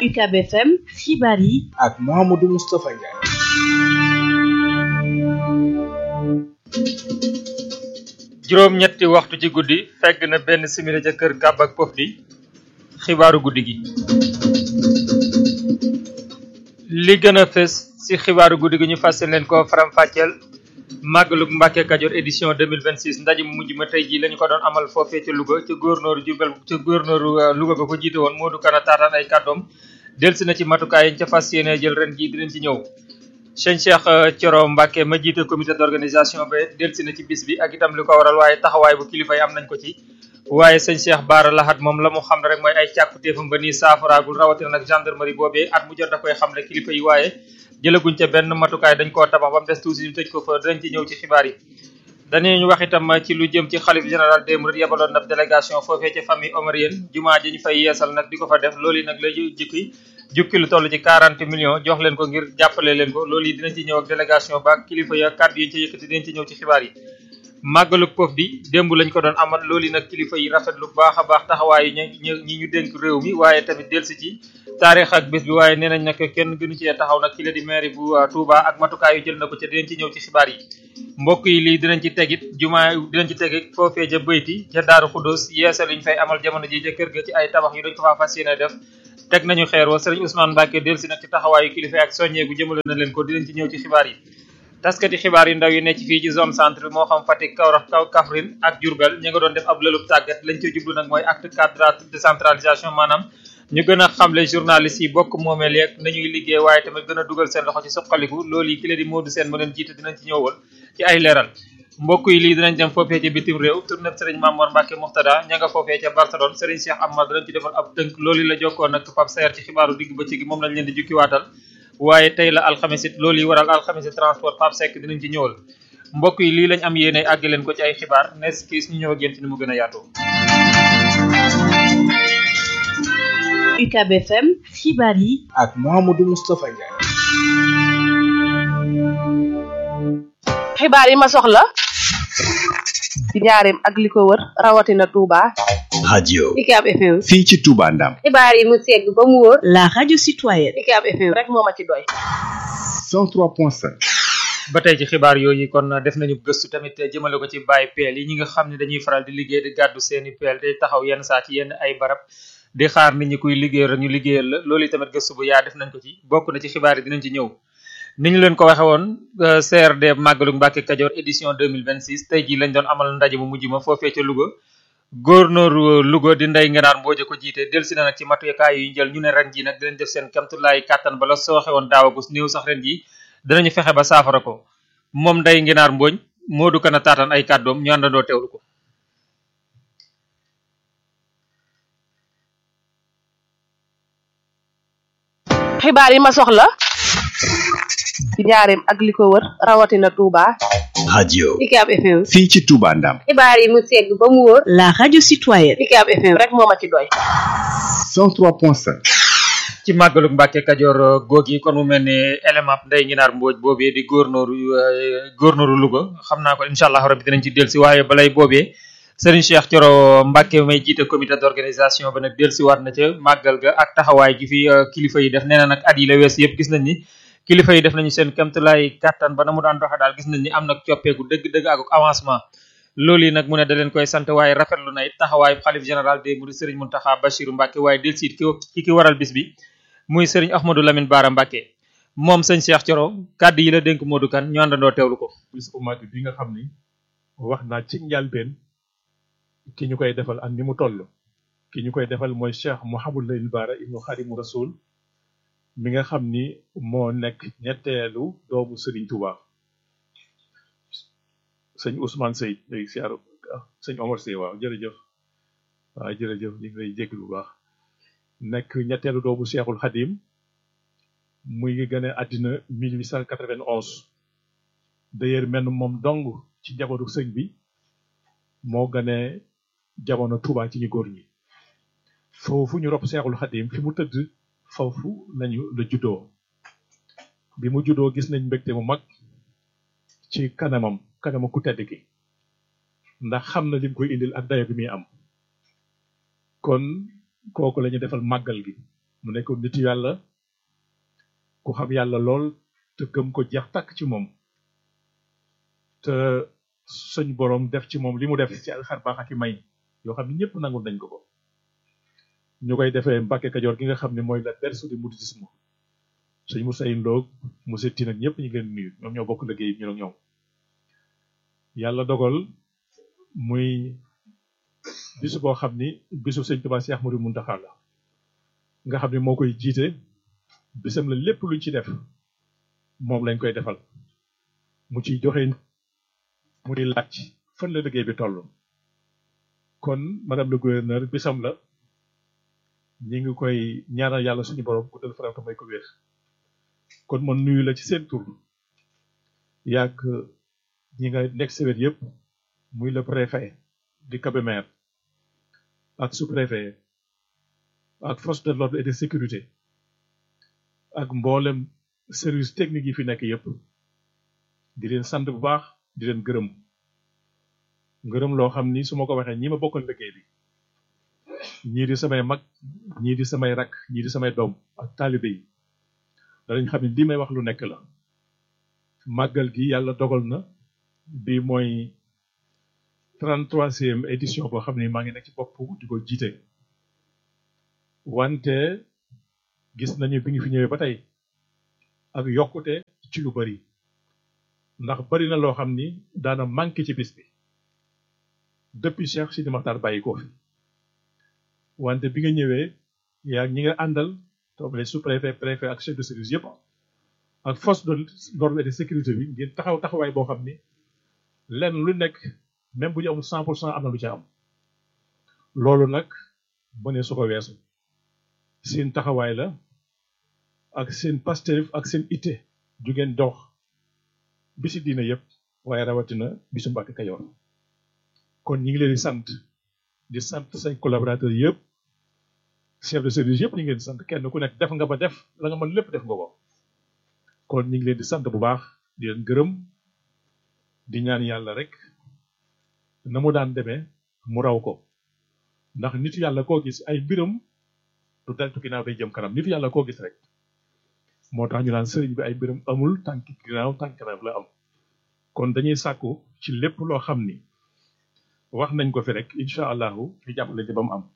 UCAB FM xibaar yi ak Mouhamadou Moustapha Ndiaye. juróom ñetti waxtu ci guddi fegg na benn simili ca kër kàbb ak pof di xibaaru guddi gi li gën a fës ci xibaaru guddi gi ñu fas leen ko faram fàcceel màggalug Mbàkke Kajoor édition 2026 ndaje mu mujj ma tey jii lañu ko doon amal foofee ca Louga ca góornóoru Jurbel ca góornóoru Louga ba ko jiite woon Modou Kana taataan ay kàddoom delsi na ci matukaay yañ ca fas yéene jël ren jii dinañ ci ñëw sëñ Cheikh Thioro Mbacke ma jiite comité d'organisation ba delsi na ci bis bi ak itam li ko waral waaye taxawaay bu kilifa yi am nañ ko ci waaye sëñ Cheikh Baara Lahat moom la mu xam ne rek mooy ay càkkutéefam ba nii saafaraagul rawatina nag gendarmerie boobee at mu jot da koy xamle kilifa yi waaye jëlaguñ ca benn matukaay dañ koo tabax ba mu des tuuti ñu tëj ko fa dinañ ci ñëw ci xibaar yi dañuy wax itam ci lu jëm ci xalif général des mourides yebaloon na délégation foofee ca famille omarienne jumaa ji ñu fay yeesal nag di ko fa def loolu yi nag la jikki jukki lu toll ci 40 millions jox leen ko ngir jàppale leen ko loolu yi dinañ ci ñëw ak délégation ba ak kilifa ya kàddu yi ñu ci yëkkati dinañ ci ñëw ci xibaar yi màggalu pof di démb lañ ko doon amal loolu yi nag kilifa yi rafetlu baax a baax taxawaayu ñu ñi ñu dénk réew mi waaye tamit delsi ci taarix ak bés bi waaye nee nañ nag kenn gënu ci taxaw nag ki la di maire bu Touba ak matukaay yu jël na ko ca dinañ ci ñëw ci xibaar yi mbokk yi lii dinañ ci tegit jumaa dinañ ci tegit foofee ca bëyti ca Daaru Xuddoos yeesal yi ñu fay amal jamono ji ca kër ga ci ay tabax yu dañ ko faa fas yéene def teg nañu xeer wa sëriñ Ousmane Mbacke delsi nag ci taxawaayu kilifa ak soññeegu jëmale na leen ko dinañ ci ñëw ci xibaar yi taskati xibaar yu ndaw yi nekk fii ci zone centre moo xam Fatick Kaolack kaw Kaffrine ak Diourbel ñu nga doon def ab lëlub tàggat lañ ca jublu nag mooy acte cadre décentralisation maanaam ñu gën a xamle journalistes yi bokk moomeel yeeg nañuy liggéey waaye tamit gën a dugal seen loxo ci suqaliku loolu yi ki la di Modou Sène ma leen jiite dinañ ci ñëwal ci ay leeral mbokk yi lii dinañ dem foofee ca bitim réew tourné sëriñ Mamour Mbacke Moxtada ña nga foofee ca Barcelone sëriñ Cheikh Amar dinañ ci defal ab tënk loolu la jokkoon nag Pape Sayer ci xibaaru digg bëccëg gi moom lañ leen di jukkiwaatal waaye tey la alxames it loolu yi waral alxames transport Pape Seck dinañ ci ñëwal mbokk yi lii lañ am yéene àgg leen ko ci ay xibaar nes kiis ñu ñëw ak yéen ci ni mu gën a yaatoo UCAB FM xibaar yi ak Mouhamadou Moustapha Ndiaye. xibaar yi ma soxla ci njaareem ak li ko wër rawatina Touba. radio UCAB FM. fii ci Touba Ndam xibaar yi mu segg ba mu wóor. la radio citoyenne UCAB FM rek moo ma ci doy. 103.5 ba tey ci xibaar yooyu kon def nañu gëstu tamit jëmale ko ci bàyyi peel yi ñi nga xam ne dañuy faral di liggéey di gàddu seeni peel day taxaw yenn saa ci yenn ay barab di xaar nit ñi kuy liggéey rek ñu liggéeyal la loolu tamit gëstu bu yaa def nañ ko ci bokk na ci xibaar yi dinañ ci ñëw ni ñu leen ko waxe woon CRD Màggalu Mbàkke Kajoor édition 2026 tey jii lañ doon amal ndaje mu mujj ma foofee ca Louga góornóoru Louga di ndey ngenaar mbooje ko jiite delsi na nag ci matukaay yu ñu jël ñu ne ren ji nag dinañ def seen kamtulaay kàttan bala sooxe woon daawagus néew sax ren ji dinañu fexe ba saafara ko moom ndey ngenaar mbooñ Modou Kana taataan ay kàddoom ñu àndandoo teewlu ko xibaar yi ma soxla ci njaareem ak li ko wër rawatina Touba. radio UCAB FM. fii ci Touba Ndam xibaar yi mu segg ba mu wóor. la radio citoyenne UCAB FM rek moo ma ci doy. 103.5 ci màggalu Mbàkke Kajoor góog yi kon mu mel ni élément nday nginaar mbooj boobee di góornóoru góornóoru Louga xam naa ko incha allah rabbi dinañ ci delsi waaye balay boobee Serigne Cheikh Thioro Mbacke may jiite comité d'organisation ba nag delsiwaat na ca màggal ga ak taxawaay gi fi kilifa yi def nee na nag at yi la wees yëpp gis nañ ni kilifa yi def nañu seen kéemtalaay kàttan ba na mu daan doxe daal gis nañ ni am nag coppeeku dëgg-dëgg ak avancement loolu yi nag mu ne da leen koy sant waaye rafetlu na it taxawaayu xalif général des mourides Serigne Mountakha Bachirou Mbacke waaye delsiit ki ki ki waral bis bi muy Serigne Ahmadou Lamine Bara Mbacke moom sëñ Cheikh Thioro kàddu yi la dénk Modou Kane ñu àndandoo teewlu ko bis bu mag bi nga xam ni wax naa ci njëlbéen ki ñu koy defal ak ni mu toll ki ñu koy defal mooy Cheikh Mouhamadou Lamine Bara ibnu Khadimu Rasoul mi nga xam ni moo nekk ñetteelu doomu Serigne Touba sëñ Ousmane Sey léegi si aro sëñ Omar Sey waaw jërëjëf waaw jërëjëf ñu ngi lay jégg bu baax nekk ñetteelu doomu Cheikhul Khadim muy ngi gën a àddina 1891 d'ailleurs mel moom dong ci njabootu sëñ bi moo gane jamono Touba ci ñu góor ñi foofu ñu rob Seexul Xadim fi mu tëdd foofu lañu la juddoo bi mu juddoo gis nañ mbégte mu mag ci kanamam kanama ku tedd ki ndax xam na lim koy indil ak dayo bi muy am kon kooku la ñu defal màggal gi mu nekkoon nit yàlla ku xam yàlla lool te gëm ko jeex tàkk ci moom te suñ borom def ci moom li mu def ci ay xar baax ak i may yoo xam ne ñëpp nangul nañ ko ko ñu koy defee Mbàkke Kajoor gi nga xam ne mooy la berceau du mouridisme sëñ Moussa Ndoog Moussa Tine ak ñëpp ñu ngi leen nuyu ñoom ñoo bokk liggéey ñu ak ñoom yàlla dogal muy bisu boo xam ni bisu sëñ Tuubaa Cheikh Ahmadou Mountakha la nga xam ne moo koy jiite bisam la lépp luñ ci def moom lañ koy defal mu ciy joxe mu di laaj fan la liggéey bi toll kon madame le gouverneur bisam la ñi ngi koy ñaanal yàlla suñu borom guddal faram te may ko wér kon man nuyu la ci seen tur yàgg ñi nga nekk sa wet yëpp muy le préfet di Kébémer ak sous-préfet ak force de l'ordre et de sécurité ak mboolem service technique yi fi nekk yëpp di leen sant bu baax di leen gërëm ngërëm loo xam ni su ma ko waxee ñi ma bokkal liggéey bi ñii di samay mag ñii di samay rak ñii di samay doom ak taalibe yi danañ xam ne lii may wax lu nekk la màggal gi yàlla dogal na bi mooy 33e édition boo xam ne maa ngi nekk ci bopp di ko jiite wante gis nañu bi ngi fi ñëwee ba tey ak yokkute ci lu bari ndax bari na loo xam ni daana manqué ci bis bi depuis Cheikh Sidi Makhtar bàyyi ko fi wante bi nga ñëwee yaa ñi nga àndal toog les sous-préfet préfet ak chef de service yëpp ak force de l'ordre et de sécurité bi ngeen taxaw taxawaay boo xam ni lenn lu nekk même bu ñu amul cent pour cent am na lu ca am loolu nag ba ne su ko weesu seen taxawaay la ak seen Pastef ak seen itte ju ngeen dox bisi diina yëpp waaye rawatina bisu Mbàkke Kajoor kon ñi ngi leen di sant di sant say collaborateurs yëpp chef de service yëpp ñu ngi leen di sant kenn ku nekk def nga ba def la nga mën lépp def nga ko kon ñu ngi leen di sant bu baax di leen gërëm di ñaan yàlla rek na mu daan demee mu raw ko ndax nit yàlla koo gis ay mbiram du deltu ginnaaw day jëm kanam nit yàlla koo gis rek moo tax ñu naan sëriñ bi ay mbiram amul tànk ginnaaw tànk kanam la am kon dañuy sàkku ci lépp loo xam ni wax nañ ko fi rek incha allahu ñu jàppale ci ba mu am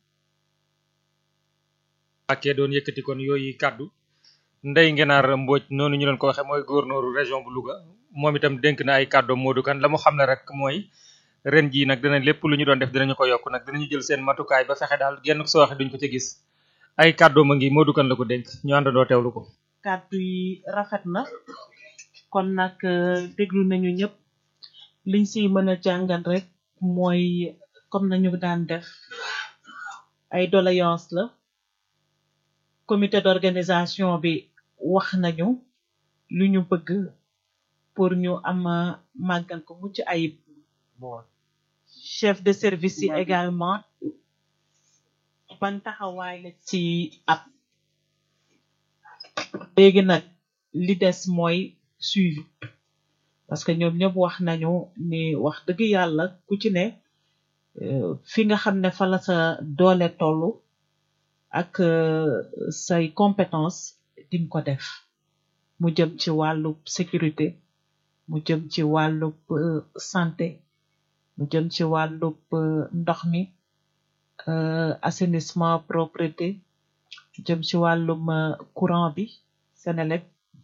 Mbàkke doon yëkkati kon yooyu kàddu Ndeye Ngenaar Mbodj noonu ñu leen ko waxee mooy gouverneur région bu Louga moom itam dénk na ay kàddu Modou Kane la mu xam ne rek mooy ren jii nag dana lépp lu ñu doon def dinañu ko yokk nag dinañu jël seen matukaay ba fexe daal genn soo waxe duñ ko ci gis ay kàddu ma ngi Modou Kane la ko dénk ñu àndandoo teewlu ko. kàddu yi rafet na kon nag déglu nañu ñëpp liñ si mën a jàngal rek mooy comme nañu daan def ay doléance la comité d'organisation bi wax nañu lu ñu bëgg pour ñu am màggal ko mucc ayib chef de service yi également ban taxawaay la ci ab léegi nag li des mooy suivi parce que ñoom ñëpp wax nañu ni wax dëgg yàlla ku ci ne fi nga xam ne fa la sa doole tollu ak say compétence dim ko def mu jëm ci wàllu sécurité mu jëm ci wàllub santé mu jëm ci wàllub ndox mi assainissement propreté jëm ci wàllum courant bi Senelec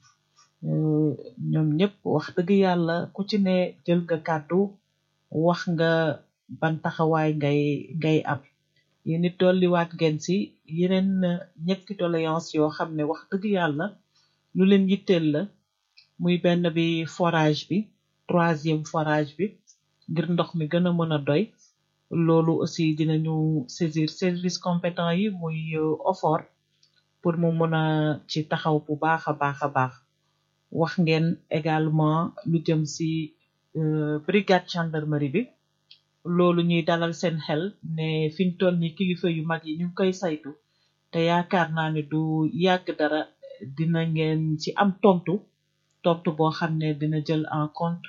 ñoom ñëpp wax dëgg yàlla ku ci ne jël nga kàddu wax nga ban taxawaay ngay ngay am yéen it dolliwaat ngeen si yeneen ñetti doléance yoo xam ne wax dëgg yàlla lu leen yitteel la muy benn bi forage bi troisième forage bi ngir ndox mi gën a mën a doy loolu aussi dinañu saisir service compétent yi muy OFOR pour mu mën a ci taxaw bu baax a baax a baax wax ngeen également lu jëm si brigade gendarmerie bi loolu ñuy dalal seen xel ne fiñ toll ni kilifa yu mag yi ñu ngi koy saytu te yaakaar naa ne du yàgg dara dina ngeen ci am tontu tontu boo xam ne dina jël en compte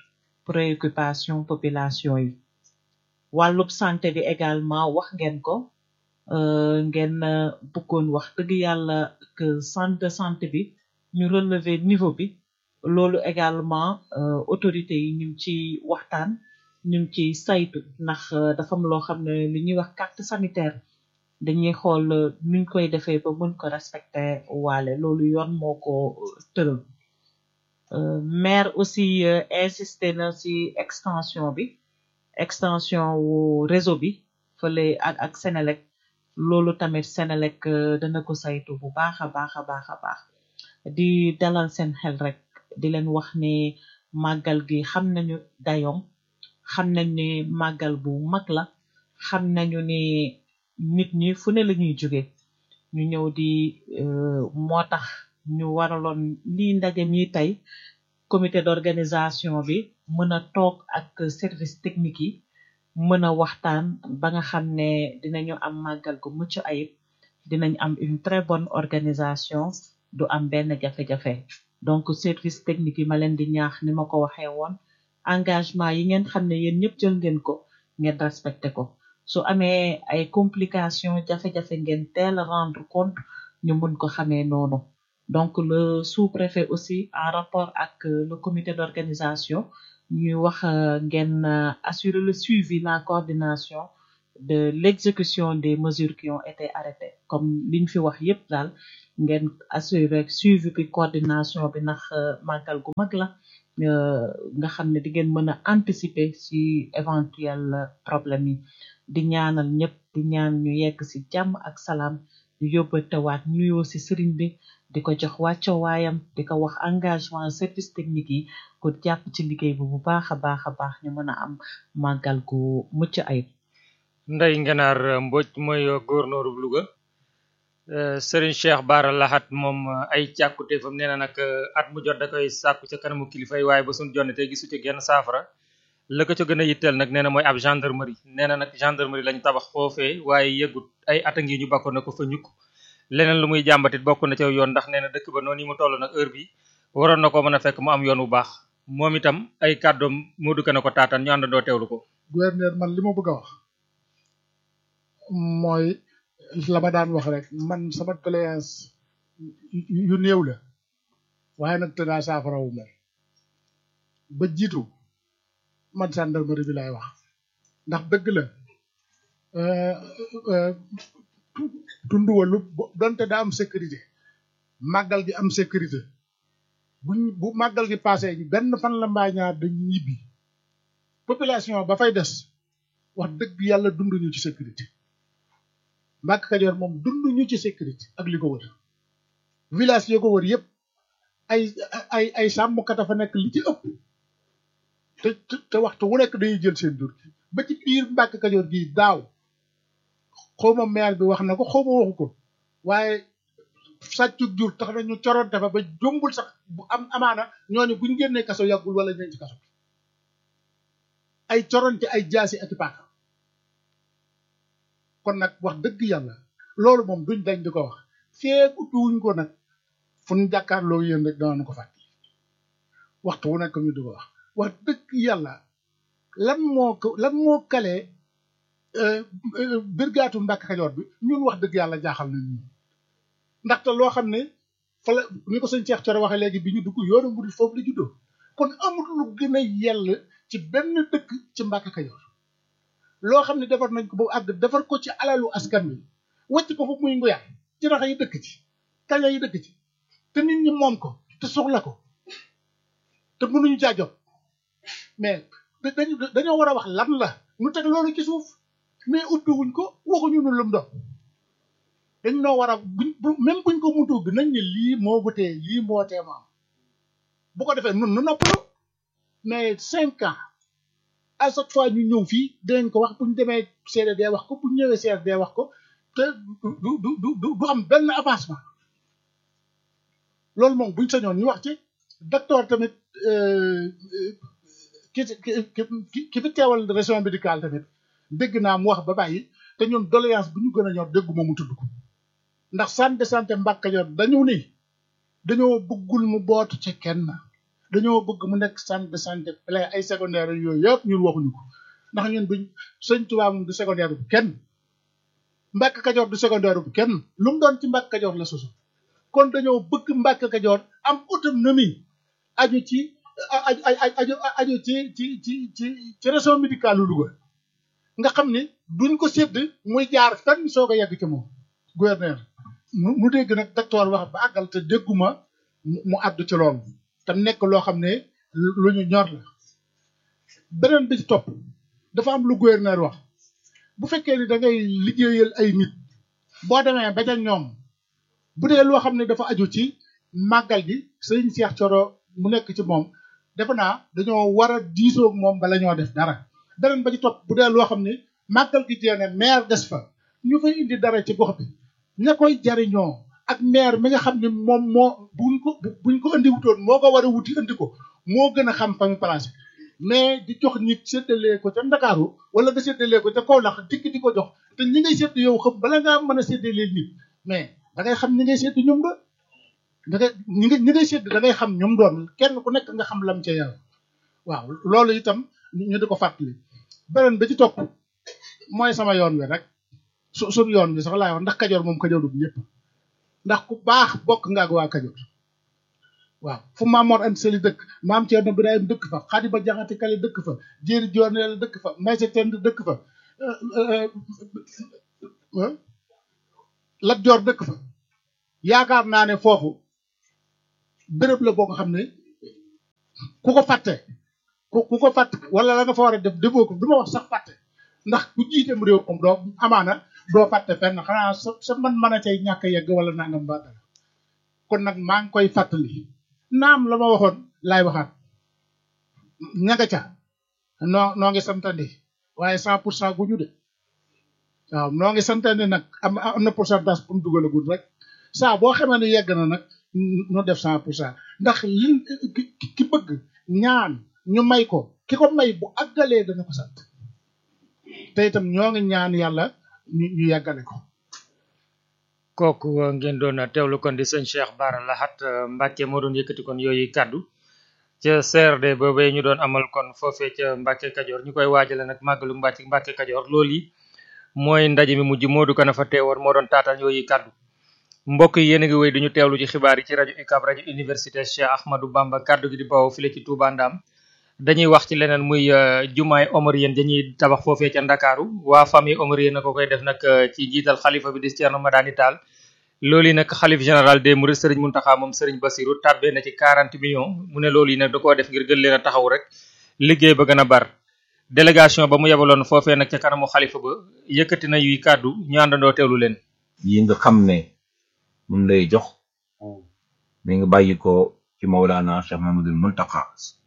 préoccupation population yi wàllub santé bi également wax ngeen ko euh, ngeen euh, bëggoon wax dëgg yàlla que centre de santé bi ñu relever niveau bi loolu également euh, autorités yi ñu ngi ci waxtaan ñu ngi ci saytu ndax euh, dafa am loo xam ne li ñuy wax carte sanitaire dañuy xool euh, nuñ koy defee ba mën ko respecter waale loolu yoon moo ko euh, tëral Euh, maire aussi euh, insisté na ci extension bi extension wu réseau bi fële ak ak Senelec loolu tamit Senelec euh, dana ko saytu bu baax a baax a baax a baax di dalal seen xel rek di leen wax ni màggal gi xam nañu dayoom xam nañ ni màggal bu mag la xam nañu ni nit ñi fu ne la ñuy jóge ñu ñëw di euh, moo tax ñu waraloon lii ndaje mi tey comité d'organisation bi mën a toog ak service technique yi mën a waxtaan ba nga xam ne dinañu am màggal gu mucc ayib dinañ am une très bonne organisation du am benn jafe-jafe donc service technique yi ma leen di ñaax ni ma ko waxee woon engagement yi ngeen xam ne yéen ñëpp jël ngeen ko ngeen respecté ko su amee ay complications jafe-jafe ngeen teel a rendre compte ñu mun ko xamee noonu donc le sous-préfet aussi en rapport ak euh, le comité d'organisation ñuy wax euh, ngeen euh, assurer le suivi la coordination de l'exécution des mesures qui ont été arrêtées comme liñ fi wax yépp daal ngeen assurer suivi bi coordination bi ndax euh, màggal gu mag la euh, nga xam ne di ngeen mën a anticiper ci éventuel euh, problème yi di ñaanal ñëpp di ñaan ñu yegg ci jàmm ak salaam di yóbbatewaat nuyoo ci sëriñ bi di ko jox wàcco waayam di ko wax engagement service technique yi ko jàpp ci liggéey bi bu baax a baax a baax ñu mën a am màggal gu mucc ayib Ndeye Ngenaar Mbodj mooy gouverneur bu Louga Euh, Serigne Cheikh Bara Lahat moom euh, ay càkkutéefam nee na nag euh, at mu jot da koy sàkku ca kanamu kilifa yi waaye ba suñ jonne tey gisu ci genn saafara la ko ca gën a yitteel nag nee na mooy ab gendarmerie nee na nag gendarmerie lañ tabax foofee waaye yëgut ay at a ngi ñu bakkoon na ko fa ñukk leneen lu muy jàmbatit bokk na ca yoon ndax nee na dëkk ba noonu yi mu toll nag heure bi waroon na ko mën a fekk mu am yoon bu baax moom itam ay kàddoom moo dukk na ko taataan ñu àndandoo teewlu ko gouverneur man li ma bëgg a wax mooy la ma daan wax rek man sama doléance yu néew la waaye nag te daa saafara wu mel ba jiitu man gendarmerie bi laay wax ndax dëgg la euh, euh, tund walu donte daa am sécurité màggal gi am sécurité buñ bu màggal gi passé benn fan la mbaa ñaar dañ ñibbi population ba fay des wax dëgg yàlla dunduñu ci sécurité Mbàkke Kajoor moom dunduñu ci sécurité ak li ko wër village yoo ko wër yëpp ay ay ay sàmmkat a fa nekk li ci ëpp te te te waxtu wu nekk dañuy jël seen jur gi ba ci biir Mbàkke Kajoor gi daaw xawma maire bi wax na ko xawma waxu ko waaye sàccu jur tax na ñu coronte fa ba jombul sax bu am amaana ñooñu buñ génnee kaso yàggul wala ñeen ci kaso bi ay coronte ay jaasi ak i paaka kon nag wax dëgg yàlla loolu moom duñ dañ di ko wax feeg ubbiwuñ ko nag fu ñu jàkkaarloo yéen rek danañ ko fàtte waxtu wu nekk ñu di ko wax wax dëgg yàlla lan moo ko lan moo kalee birgaatu Mbàkke Kajoor bi ñun wax dëgg yàlla jaaxal nañ ñun ndaxte loo xam ne fa la ni ko sëñ Cheikh Thioro waxee léegi bi ñu dugg yoonu murid foofu la juddoo kon amul lu gën a yell ci benn dëkk ci Mbàkke Kajoor loo xam ne defar nañ ko ba àgg defar ko ci alalu askan wi wàcc ko fa muy nguyaay ci raxa yi dëkk ci kaña yi dëkk ci te nit ñi moom ko te soxla ko te mënuñu caa jot mais dañu dañoo war a wax lan la ñu teg loolu ci suuf mais ubbi wuñ ko waxuñu nu lum doon dañ noo war a buñ même buñ ko mutu bi nañ ne lii moo butee lii moo tee am bu ko defee nun nu noppalu mais cinq ans à chaque fois ñu ñëw fii dinañ ko wax bu ñu demee CRD wax ko bu ñu ñëwee CRD wax ko te du du du du am benn avancement loolu moom buñ sañoon ñu wax ci docteur tamit ki ki ki fi teewal région médicale tamit dégg naa mu wax ba bàyyi te ñun doléance bu ñu gën a ñor dégguma mu tudd ko ndax centre de santé Mbàkke Kajoor dañu ni dañoo bëggul mu bootu ci kenn dañoo bëgg mu nekk centre de santé plein ay secondaire yooyu yëpp ñun waxuñu ko ndax ñun buñ sëñ Tuubaa moom du secondaire bu kenn Mbàkke Kajoor du secondaire bu kenn lu mu doon ci Mbàkke Kajoor la sosu kon dañoo bëgg Mbàkke Kajoor am autonomie aju ci aju aju aju ci ci ci ci ci région médicale lu Louga nga xam ni duñ ko sédd muy jaar fenn soog a yegg ci moom gouverneur mu dégg nag docteur wax ba àggal te dégguma mu àddu ci loolu tam nekk loo xam ne lu ñu ñor la beneen bi ci topp dafa am lu gouverneur wax bu fekkee ni da ngay liggéeyal ay nit boo demee ba ca ñoom bu dee loo xam ne dafa aju ci màggal gi sëñ Cheikh Coro mu nekk ci moom defe naa dañoo war a diisoo ak moom bala ñoo def dara beneen ba ci topp bu dee loo xam ne màggal gi jeene maire des fa ñu fay indi dara ci gox bi ña koy jariñoo ak maire mi nga xam ne moom moo buñ ko buñ ko indi wutoon moo ko war a wuti indi ko moo gën a xam fa mu placé mais di jox nit séddalee ko ca Ndakaaru wala nga séddalee ko ca Kaolack dikk di ko jox te ñi ngay sédd yow xam bala ngaa mën a séddalee nit mais da ngay xam ñi ngay sédd ñoom ba da ngay ñi ngay ñi ngay sédd da ngay xam ñoom doon kenn ku nekk nga xam lam ca yàlla waaw loolu itam ñu di ko fàttali beneen ba ci topp mooy sama yoon wi rek su suñu yoon wi sax laay wax ndax kajoor moom kajoor du ñëpp ndax ku baax bokk nga ak waa kajoor waaw fu maam Mor Anta Sali dëkk maam Thierno Birahim dëkk fa Xadiba Jaxate Kale dëkk fa Jéeri Jooneel dëkk fa Maysa Tend dëkk fa Lat Joor dëkk fa yaakaar naa ne foofu béréb la boo ko xam ne ku ko fàtte ku ku ko fàtte wala la nga fa war a def defoo ko du ma wax sax fàtte ndax ku jiiteem réew moom doo amaana doo fàtte fenn xanaa sa sa man mën a cay ñàkk a yegg wala nangam ba dara kon nag maa ngi koy fàttali naam la ma waxoon laay waxaat ñanga ca noo noo ngi santandi waaye cent pour cent gu ñu de waaw noo ngi santandi nag am am na pourcentage pour mu dugalagul rek saa boo xamee ne yegg na nag nu def cent pour cent ndax li ki bëgg ñaan ñu may ko ki ko may bu àggalee dana ko sant te itam ñoo ngi ñaan yàlla ñu ñu yàggale ko kooku ngeen doon teewlu kon di sëñ Cheikh Bara Lahat Mbacke moo doon yëkkati kon yooyu kàddu ca CRD boobee ñu doon amal kon foofee ca Mbacke Kajoor ñu koy waajale nag màggalu Mbacke Mbacke Kajoor loolu yi mooy ndaje mi mujj Modou Kana fa teewoon moo doon taataan yooyu kàddu mbokk yi yéen a ngi wéy duñu teewlu ci xibaar yi ci rajo UCAB rajo université Cheikh Ahmadou Bamba kàddu gi di bawoo file ci Touba Ndam dañuy wax ci leneen muy jumaay Omarienne dañuy tabax foofee ca Ndakaaru waa famille Omarienne na ko koy def nag ci njiital xalifa bi di Thierno Madani Tall loolu yi nag xalif général des Mourides Serigne Mountakha moom Serigne Bassirou tàbbee na ci 40 millions mu ne loolu yi nag da koo def ngir gën leen a taxaw rek liggéey ba gën a bar délégation ba mu yebaloon foofee nag ca kanamu xalifa ba yëkkati na yuy kàddu ñu àndandoo teewlu leen yi nga xam ne mun lay jox mi ngi bàyyi ko ci Mawlana Cheikh Mamadul Muntaka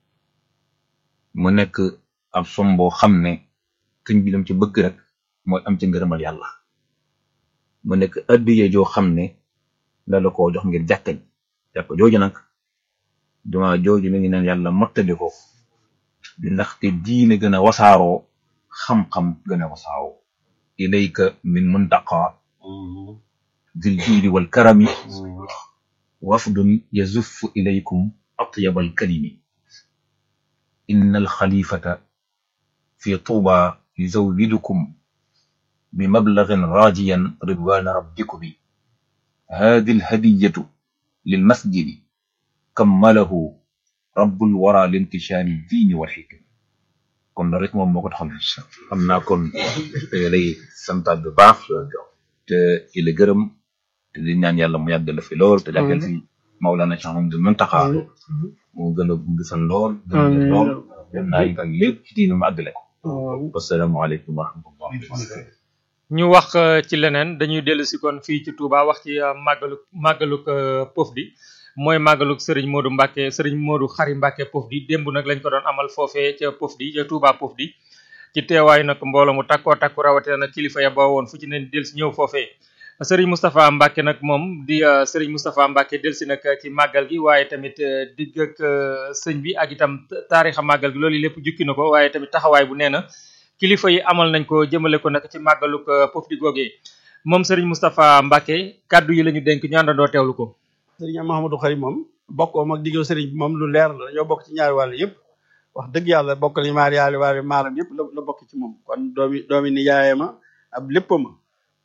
mu nekk ab som boo xam ne sëñ bi lam ci bëgg rek mooy am ci ngërëmal yàlla mu nekk addiye joo xam ne da la koo jox ngir jàkkañ jàkk jooju nag duma jooju mi ngi neen yàlla mottali ko ndaxte diine gën a wasaaroo xam-xam gën a wasaaroo ilayka min muntaqa dil juudi wal karami wafdun yazuffu ilaykum atyab al kalimi inna al khalifata fi tuba yuzawidukum بمبلغ راجيا رضوان ربكم هذه الهدية للمسجد كمله رب الورى لانتشار الدين والحكم kon rek moom moo ko taxal xam naa kon lay santaat bu baax te ci la gërëm te di ñaan yàlla mu yàggal fi lool te jàggal fi Maulana Cheikh Mamadou Muntaxa mu gën a gudd fan lool gën a lool gën naa ak lépp ci diine mu àggale ko wasalaamaaleykum wa rahmatullah ñu wax ci leneen dañuy dellu si kon fii ci Touba wax ci màggaluk màggaluk Pofdy mooy màggaluk Serigne Modou Mbacke Serigne Modou Xari Mbacke Pofdy démb nag lañ ko doon amal foofee ca Pofdy ca Touba Pofdy ci teewaayu nag mbooloo mu takkoo takku rawatina nag kilifa ya ba woon fu ci ne del si ñëw foofee Serigne Moustapha Mbacke nag moom di Serigne Moustapha Mbacke del si nag ci màggal gi waaye tamit digg ak sëñ bi ak itam taarixa màggal gi loolu lépp jukki na ko waaye tamit taxawaay bu nee na kilifa yi amal nañ ko jëmale ko nag ci màggaluk Pofdy googee moom Serigne Moustapha Mbacke kàddu yi la ñu dénk ñu àndandoo teewlu ko. Serigne Mahamadou Xari moom bokkoom ak diggoo Serigne bi moom lu leer la ñoo bokk ci ñaari wàll yëpp wax dëgg yàlla bokk li maari yaali waari maaram yëpp la la bokk ci moom kon doomi doomi nijaayama ab léppama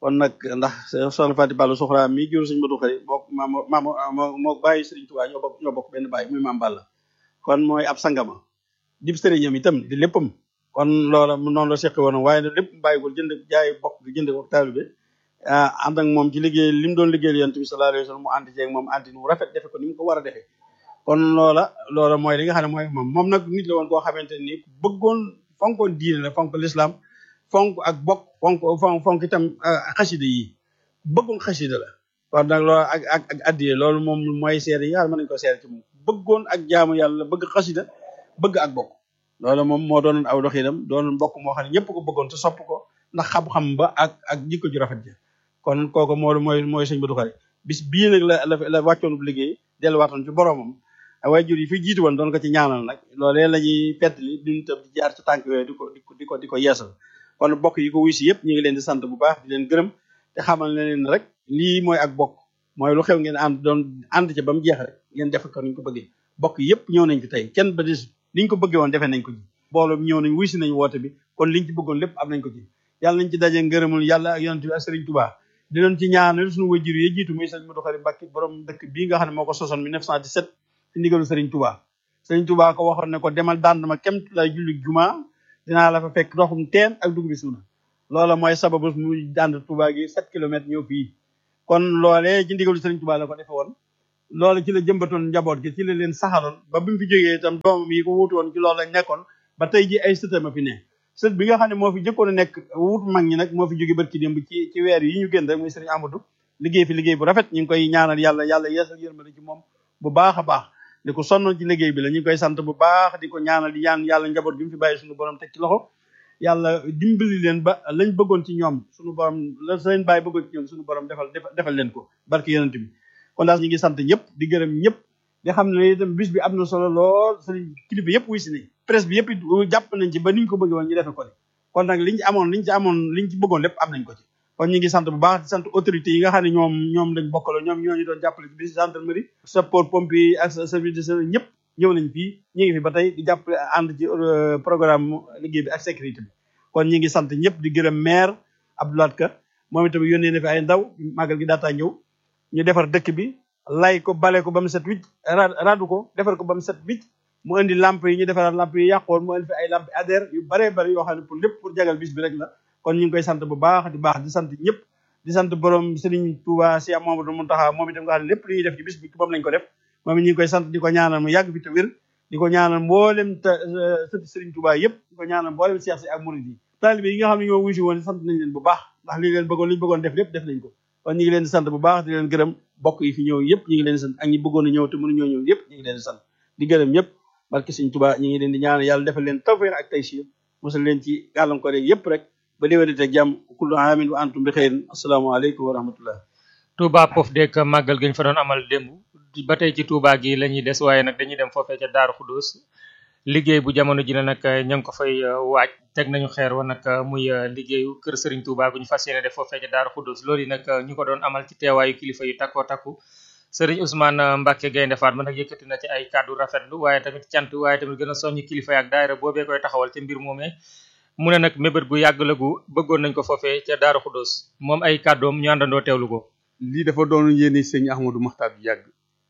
kon nag ndax soxna Fati Balla Soxra mi jur sëñ Modou Khari mook maam maam moo moo bàyyi Sëriñ Tuubaa ñoo bokk ñoo bokk benn bàyyi muy maam Balla kon mooy ab sangama dib sëriñam itam di léppam kon loola noonu la seqi woon waaye nag lépp bàyyi ko jënd jaay bokk gi jënd ko taalibe ah ànd ak moom ci liggéey li mu doon liggéeyal yonent bi sallallahu alayhi wa sallam mu ànd ceeg moom ànd mu rafet defe ko ni mu ko war a defee kon loola loola mooy li nga xam ne mooy moom moom nag nit la woon koo xamante ni bëggoon fonkoon diine la fonk l'islam fonk ak bokk fonk fonk fonk itam xasida yi bëggoon xasida la kon nag loolu ak ak ak addiye loolu moom mooy seere yi nga xam ne mën nañu ko seere ci moom bëggoon ak jaamu yàlla bëgg xasida bëgg ak bokk loolu moom moo doonoon aw doxinam doon mbokk moo xam ne ñëpp ko bëggoon te sopp ko ndax xam-xam ba ak ak jikko ju rafet ja kon kooku moo mooy mooy sëñ Modou Khari bis bii nag la la la wàccoon bu liggéey delluwaatoon ci boromam waajur yi fi jiitu woon doon ko ci ñaanal nag loolee la ñuy pettali duñu tam di jaar ci tànk yooyu di ko di ko di ko di ko yeesal kon bokk yi ko wuy si yëpp ñu ngi leen di sant bu baax di leen gërëm te xamal ne leen rek lii mooy ak bokk mooy lu xew ngeen ànd doon ànd ca ba mu jeex rek ngeen def ko niñ ko bëggee bokk yëpp ñëw nañ fi tey kenn ba dis liñ ko bëggee woon defee nañ ko ci mbooloo mi ñëw nañ wuy si nañ woote bi kon liñ ci bëggoon lépp am nañ ko ci yàlla nañ ci daje ngërëmul yàlla ak yonent bi ak Sëriñ Tuubaa di leen ci ñaanal suñu wajur yi jiitu muy sëriñ Modou Khari Mbacké borom dëkk bii nga xam ne moo ko sosoon 1917 ci ndigalu Sëriñ Tuubaa Sëriñ Tuubaa ko waxoon ne ko demal dànd ma kemt lay julli juma dinaa la fa fekk ndoxum teen ak dugub bi suuna loola mooy sababu mu dànd Tuubaa gi 7 kilomètres ñëw fii kon loolee ci ndigalu Sëriñ Tuubaa la ko defe woon loolu ci la jëmbatoon njaboot gi ci la leen saxaloon ba bi mu fi jógee itam doomam yi ko wuutu woon ci loolu lañ nekkoon ba tey ji ay sëtama fi ne sët bi nga xam ne moo fi jëkkoon a nekk wut mag ñi nag moo fi jóge barki démb ci ci weer yi ñu génn rek muy sëriñ Amadou liggéey fi liggéey bu rafet ñu ngi koy ñaanal yàlla yàlla yeesal yërmande ci moom bu baax a baax di ko sonnoon ci liggéey bi la ñu ngi koy sant bu baax di ko ñaanal di ñaan yàlla njaboot bi mu fi bàyyi suñu borom teg ci loxo yàlla dimbali leen ba lañ bëggoon ci ñoom suñu borom la seen bàyyi bëggoon ci ñoom suñu borom defal defal leen ko barki yonent bi kon daal ñu ngi sant ñëpp di gërëm ñëpp di xam ne itam bis bi am na solo lool sëriñ kilifa yëpp wuy si nañ presse bi yëpp jàpp nañ ci ba niñ ko bëggee woon ñu defe ko ni kon nag liñ ci amoon liñ ci amoon liñ ci bëggoon lépp am nañ ko ci kon ñu ngi sant bu baax di sant autorité yi nga xam ne ñoom ñoom lañ bokkaloo ñoom ñoo ñu doon jàppale ci bis gendarmerie sapeur pompier yi ak service de service ñëpp ñëw nañ fii ñu ngi fi ba tey di jàppale ànd ci programme liggéey bi ak sécurité bi kon ñu ngi sant ñëpp di gërëm maire Abdoulaye Ka moom itam yónnee na fi ay ndaw màggal gi daataa ñëw ñu defar dëkk bi lay ko bale ko ba mu set wicc radu ko defar ko ba mu set wicc mu indi lamp yi ñu defaraat lamp yi yàqoon mu indi fi ay lamp adhère yu baree bari yoo xam ne pour lépp pour jagal bis bi rek la kon ñu ngi koy sant bu baax di baax di sant ñëpp di sant borom Serigne Touba Cheikh Mamadou Mountakha moom itam nga xam ne lépp lu ñuy def ci bis bi moom lañ ko def moom it ñu ngi koy sant di ko ñaanal mu yàgg fi te wér di ko ñaanal mboolem te sëti Serigne Touba yëpp di ko ñaanal mboolem Cheikh si ak Mouride yi taalibe yi nga xam ne ñoo wuyu si woon sant nañ leen bu baax ndax li leen bëggoon li ñu bëggoon def lépp def nañ ko kon ñu ngi leen di sant bu baax di leen gërëm bokk yi fi ñëw yëpp ñu ngi leen di sant ak ñi bëggoon a ñëw te mënu ñoo ñëw yëpp ñu ngi leen di sant di gërëm ñëpp barke Sëriñ Tuubaa ñu ngi leen di ñaanal yàlla defal leen tawfeex ak taysiir musal leen ci gàllankoor yeeg yëpp rek ba déwénite ak jàmm kullu aamin wa antum bi xeyrin asalaamaaleykum wa rahmatullah Touba Pof dek màggal gi ñu fa doon amal démb ba tey ci Touba gi la ñuy des waaye nag dañuy dem foofee ca Daaru Xudus liggéey bu jamono ji ne nag ña ngi ko fay waaj teg nañu xeer wa nag muy liggéeyu kër Serigne Touba gu ñu fas yéene def foofee ca Daaru Xudus loolu yi nag ñu ko doon amal ci teewaayu kilifa yu takkoo takku Serigne Ousmane Mbacke Gaynde Fatma nag yëkkati na ci ay kàddu rafetlu waaye tamit cant waaye tamit gën a soññ kilifa ak daayira boobee koy taxawal ca mbir moomee mu ne nag mébét gu yàgg la gu bëggoon nañ ko foofee ca Daaru Xudus moom ay kàddoom ñu àndandoo teewlu ko lii dafa doon yéene sëñ Ahmadou Maxtaar bi yàgg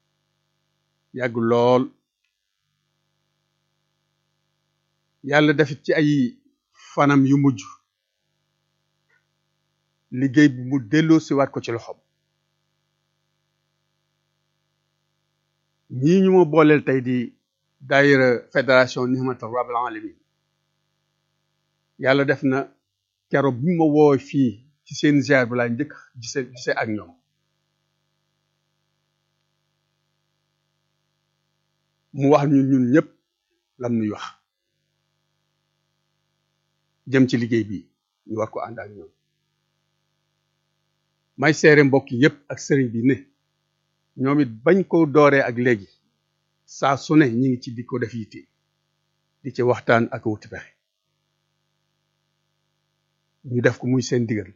yàgg lool yàlla defit ci ay fanam yu mujj liggéey bi mu delloo siwaat ko ci loxoom ñii ñu ma booleel tey di daayira fédération Nihmatul Rabbil Alamin yàlla def na keroog bi ma woo fii ci seen ziar bi laa njëkk gise gise ak ñoom mu wax ñun ñun ñëpp lam nuy wax jëm ci liggéey bi ñu war ko ànd ak ñoom may seere mbokk yépp ak sëriñ bi ne ñoom it bañ ko dooree ak léegi saa su ne ñi ngi ci di ko def yitte di ci waxtaan ak wuti pexe ñu def ko muy seen digal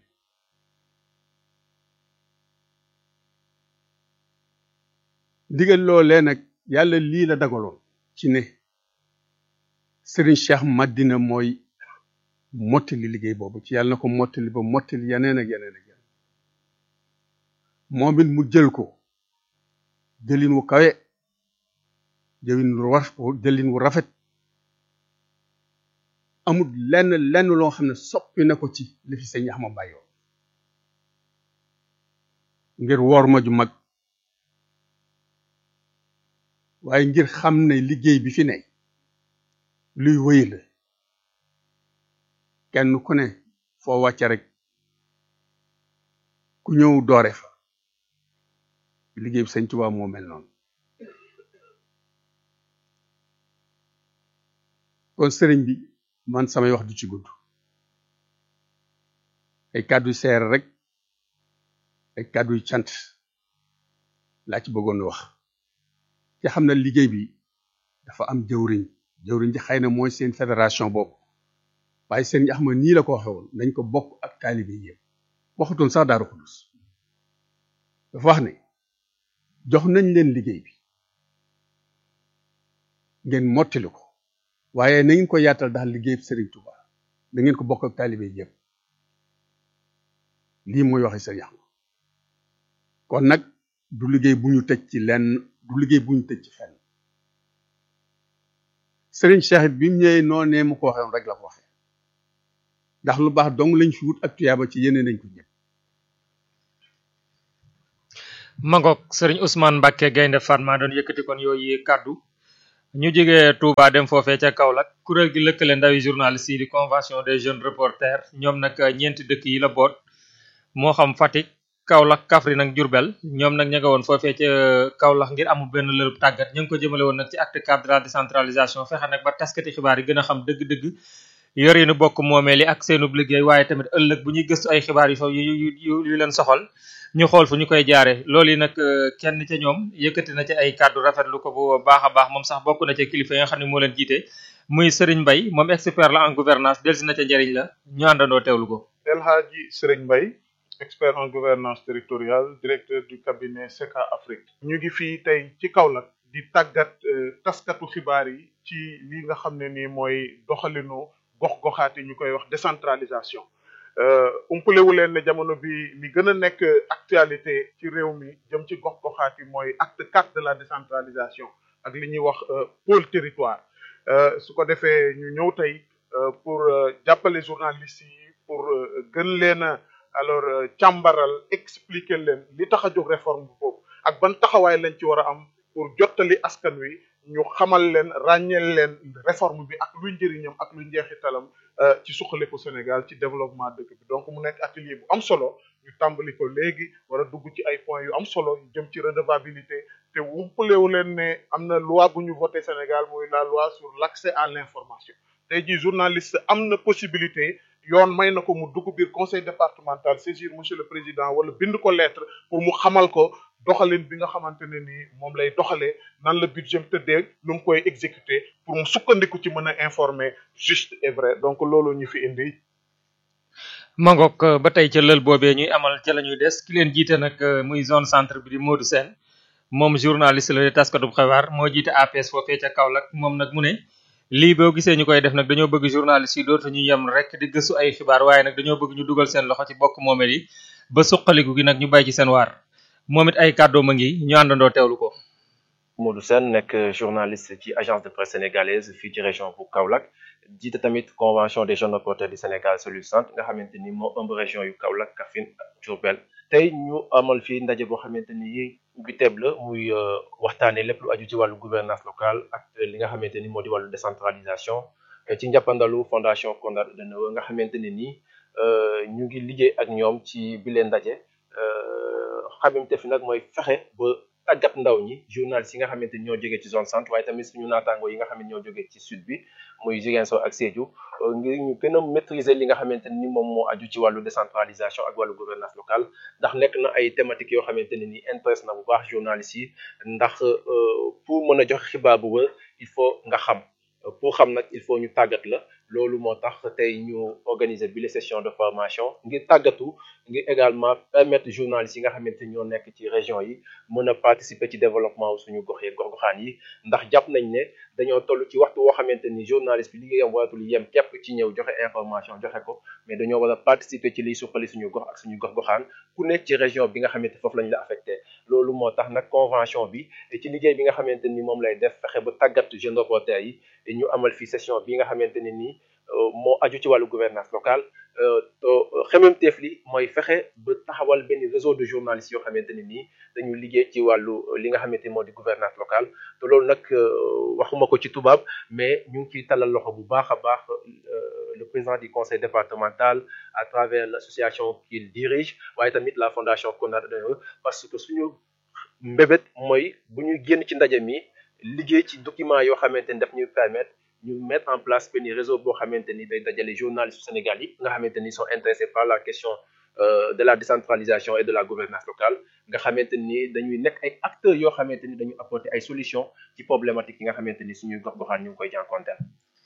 digal loolee nag yàlla lii la dagaloon ci ne sëriñ Cheikh Madina mooy mottali liggéey boobu ci yàlla na ko mottali ba mottali yeneen ak yeneen ak yeneen moom it mu jël ko jëlin wu kawe jëlin wu war jëlin wu rafet amul lenn lenn loo xam ne soppi na ko ci li fi sëñ Axma bàyyoo ngir woor ma ju mag waaye ngir xam ne liggéey bi fi ne luy wéy la kenn ku ne foo wàcce rek ku ñëw doore fa liggéey bi sëñ Tuubaa moo mel noonu kon sëriñ bi man samay wax du ci gudd ay kàddu seer rek ay kàddu yu cant laa ci bëggoon wax ci xam na liggéey bi dafa am jëwriñ jëwriñ ji xëy na mooy seen fédération boobu waaye sëriñ Axma nii la ko waxe woon nañ ko bokk ak taalibe yëpp waxutoon sax Daaru Xudus dafa wax ne jox nañ leen liggéey bi ngeen mottali ko waaye na ngeen ko yaatal daal liggéey Serigne Touba na ngeen ko bokk ak taalibe yëpp lii mooy waxe Serigne Axma kon nag du liggéey bu ñu tëj ci lenn du liggéey bu ñu tëj ci fenn Serigne Cheikh it bi mu ñëwee noonee mu ko waxee rek la ko waxee ndax lu baax dong lañ fi wut ak tuyaaba ci yeneen nañ ko ñëpp mangook sëriñ Ousmane Mbacke Gaynde Fatma doon yëkkati kon yooyu kàddu ñu jógee Touba dem foofee ca Kaolack kuréel gi lëkkale ndawi journaliste yi di convention des jeunes reporters ñoom nag ñeenti dëkk yi la boot moo xam Fatick Kaolack Kaffrine ak Diourbel ñoom nag ña nga woon foofee ca Kaolack ngir amul benn lërëb tàggat ñu ngi ko jëmale woon nag ci acte cadre de la décentralisation fexe nag ba taskati xibaar yi gën a xam dëgg-dëgg yor yi nu bokk moomeel yi ak seenub liggéey waaye tamit ëllëg bu ñuy gëstu ay xibaar yu fa yu yu yu leen soxal ñu xool fu ñu koy jaare loolu yi nag kenn ca ñoom yëkkati na ci ay kàddu rafetlu ko bu baax a baax moom sax bokk na ca kilifa yi nga xam ne moo leen jiite muy Serigne Mbaye moom expert la en gouvernance delsi na ca njëriñ la ñu àndandoo teewlu ko El Hadji Serigne Mbaye expert en gouvernance territoriale directeur du cabinet SECA Afrique ñu ngi fii tey ci Kaolack di tàggat taskatu xibaar yi ci li nga xam ne nii mooy doxalinu gox-goxaat yi ñu koy wax décentralisation umpalewu leen ne jamono bi li gën a nekk actualité ci réew mi jëm ci gox-goxaat yi mooy acte quatre de la décentralisation ak li ñuy wax pôle territoire su ko defee ñu ñëw tey pour jàppale journalistes yi pour gën leen a alors càmbaral expliquer leen li tax a jóg réforme boobu ak ban taxawaay lañ ci war a am pour jottali askan wi ñu xamal leen ràññeel leen réforme bi ak luy njëriñam ak luy njeexitalam ci suqaliku Sénégal ci développement dëkk bi donc mu nekk atelier bu am solo ñu tàmbali ko léegi war a dugg ci ay points yu am solo yu jëm ci redevabilité te wumpalewu leen ne am na loi bu ñu voté Sénégal mooy la loi sur l'accès à l'information tey jii journaliste am na possibilité yoon may na ko mu dugg biir conseil départemental saisir monsieur le président wala bind ko lettre pour mu xamal ko doxalin bi nga xamante ne ni moom lay doxalee nan la budget tëddee nu mu koy exécuter pour mu sukkandiku ci mën a informer juste et vrai donc loolu ñu fi indi. mangook ba tey ca lël boobee ñuy amal ca la ñuy des ki leen jiite nag muy zone centre bi di Modou Sène moom journaliste la di taskatub xibaar moo jiite APS foofee ca Kaolack moom nag mu ne. lii boo gisee ñu koy def nag dañoo bëgg journaliste yi dootu ñu yem rek di gëstu ay xibaar waaye nag dañoo bëgg ñu dugal seen loxo ci bokk moomeel yi ba suqaliku gi nag ñu bay ci seen waar moom it ay kàddoom a ngi ñu àndandoo teewlu ko. Modou Sène nekk journaliste ci agence de presse sénégalaise fii ci région bu Kaolack jiite tamit convention des jeunes reporters du Sénégal cellule centre nga xamante ni moo ëmb région yu Kaolack Kaffrine ak Diourbel tey ñu amal fii ndaje boo xamante ni bi teeb la muy waxtaanee lépp lu aju ci wàllu gouvernance locale ak li nga xamante ni moo di wàllu décentralisation ci njàppandalu fondation Konrad Adenauer nga xamante ne nii ñu ngi liggéey ak ñoom ci bile ndaje xamante fi nag mooy fexe ba tàggat ndaw ñi journalistes yi nga xamante ni ñoo jógee ci zone centre waaye tamit suñu naataango yi nga xam ne ñoo jógee ci sud bi muy Ziguinchor ak Sédhiou ngir ñu gën a maîtriser li nga xamante ni moom moo aju ci wàllu décentralisation ak wàllu gouvernance locale ndax nekk na ay thématiques yoo xamante ne ni intéresse na bu baax journalistes yi ndax pour mën a joxe xibaar bu wër il faut nga xam pour xam nag il faut ñu tàggat la loolu moo tax tey ñu organiser bi les sessions de formation ngir tàggatu ngir également permettre journalistes yi nga xamante ni ñoo nekk ci région yi mën a participer ci développement wu suñu gox yi gox-goxaan yi ndax jàpp nañ ne dañoo toll ci waxtu woo xamante ni journaliste bi liggéeyam waratul yem képp ci ñëw joxe information joxe ko mais dañoo war a participer ci liy suqali suñu gox ak suñu gox-goxaan ku nekk ci région bi nga xamante foofu lañ la affecté loolu moo tax nag convention bi ci liggéey bi nga xamante ni moom lay def fexe ba tàggat jeune reporter yi ñu amal fi session bi nga xamante ne nii moo aju ci wàllu gouvernance locale xememteef li mooy fexe ba taxawal benn réseau de journalistes yoo xamante ne nii dañu liggéey ci wàllu li nga xamante moo di gouvernance locale te loolu nag waxuma ko ci tubaab mais ñu ngi ciy talal loxo bu baax a baax le président du conseil départemental à travers l'association qu'il dirige waaye tamit la fondation Konrad Adenauer parce que suñu mbébét mooy bu ñu génn ci ndaje mi liggéey ci document yoo xamante ni daf ñuy permettre ñu mettre en place benn réseau boo xamante ni day dajale journalistes Sénégal yi nga xamante ni sont intéressés par la question de la décentralisation et de la gouvernance locale nga xamante ni dañuy nekk ay acteurs yoo xamante ni dañuy apporter ay solutions ci problématiques yi nga xamante ni suñuy gox-goxaan ñu ngi koy jànkonteel.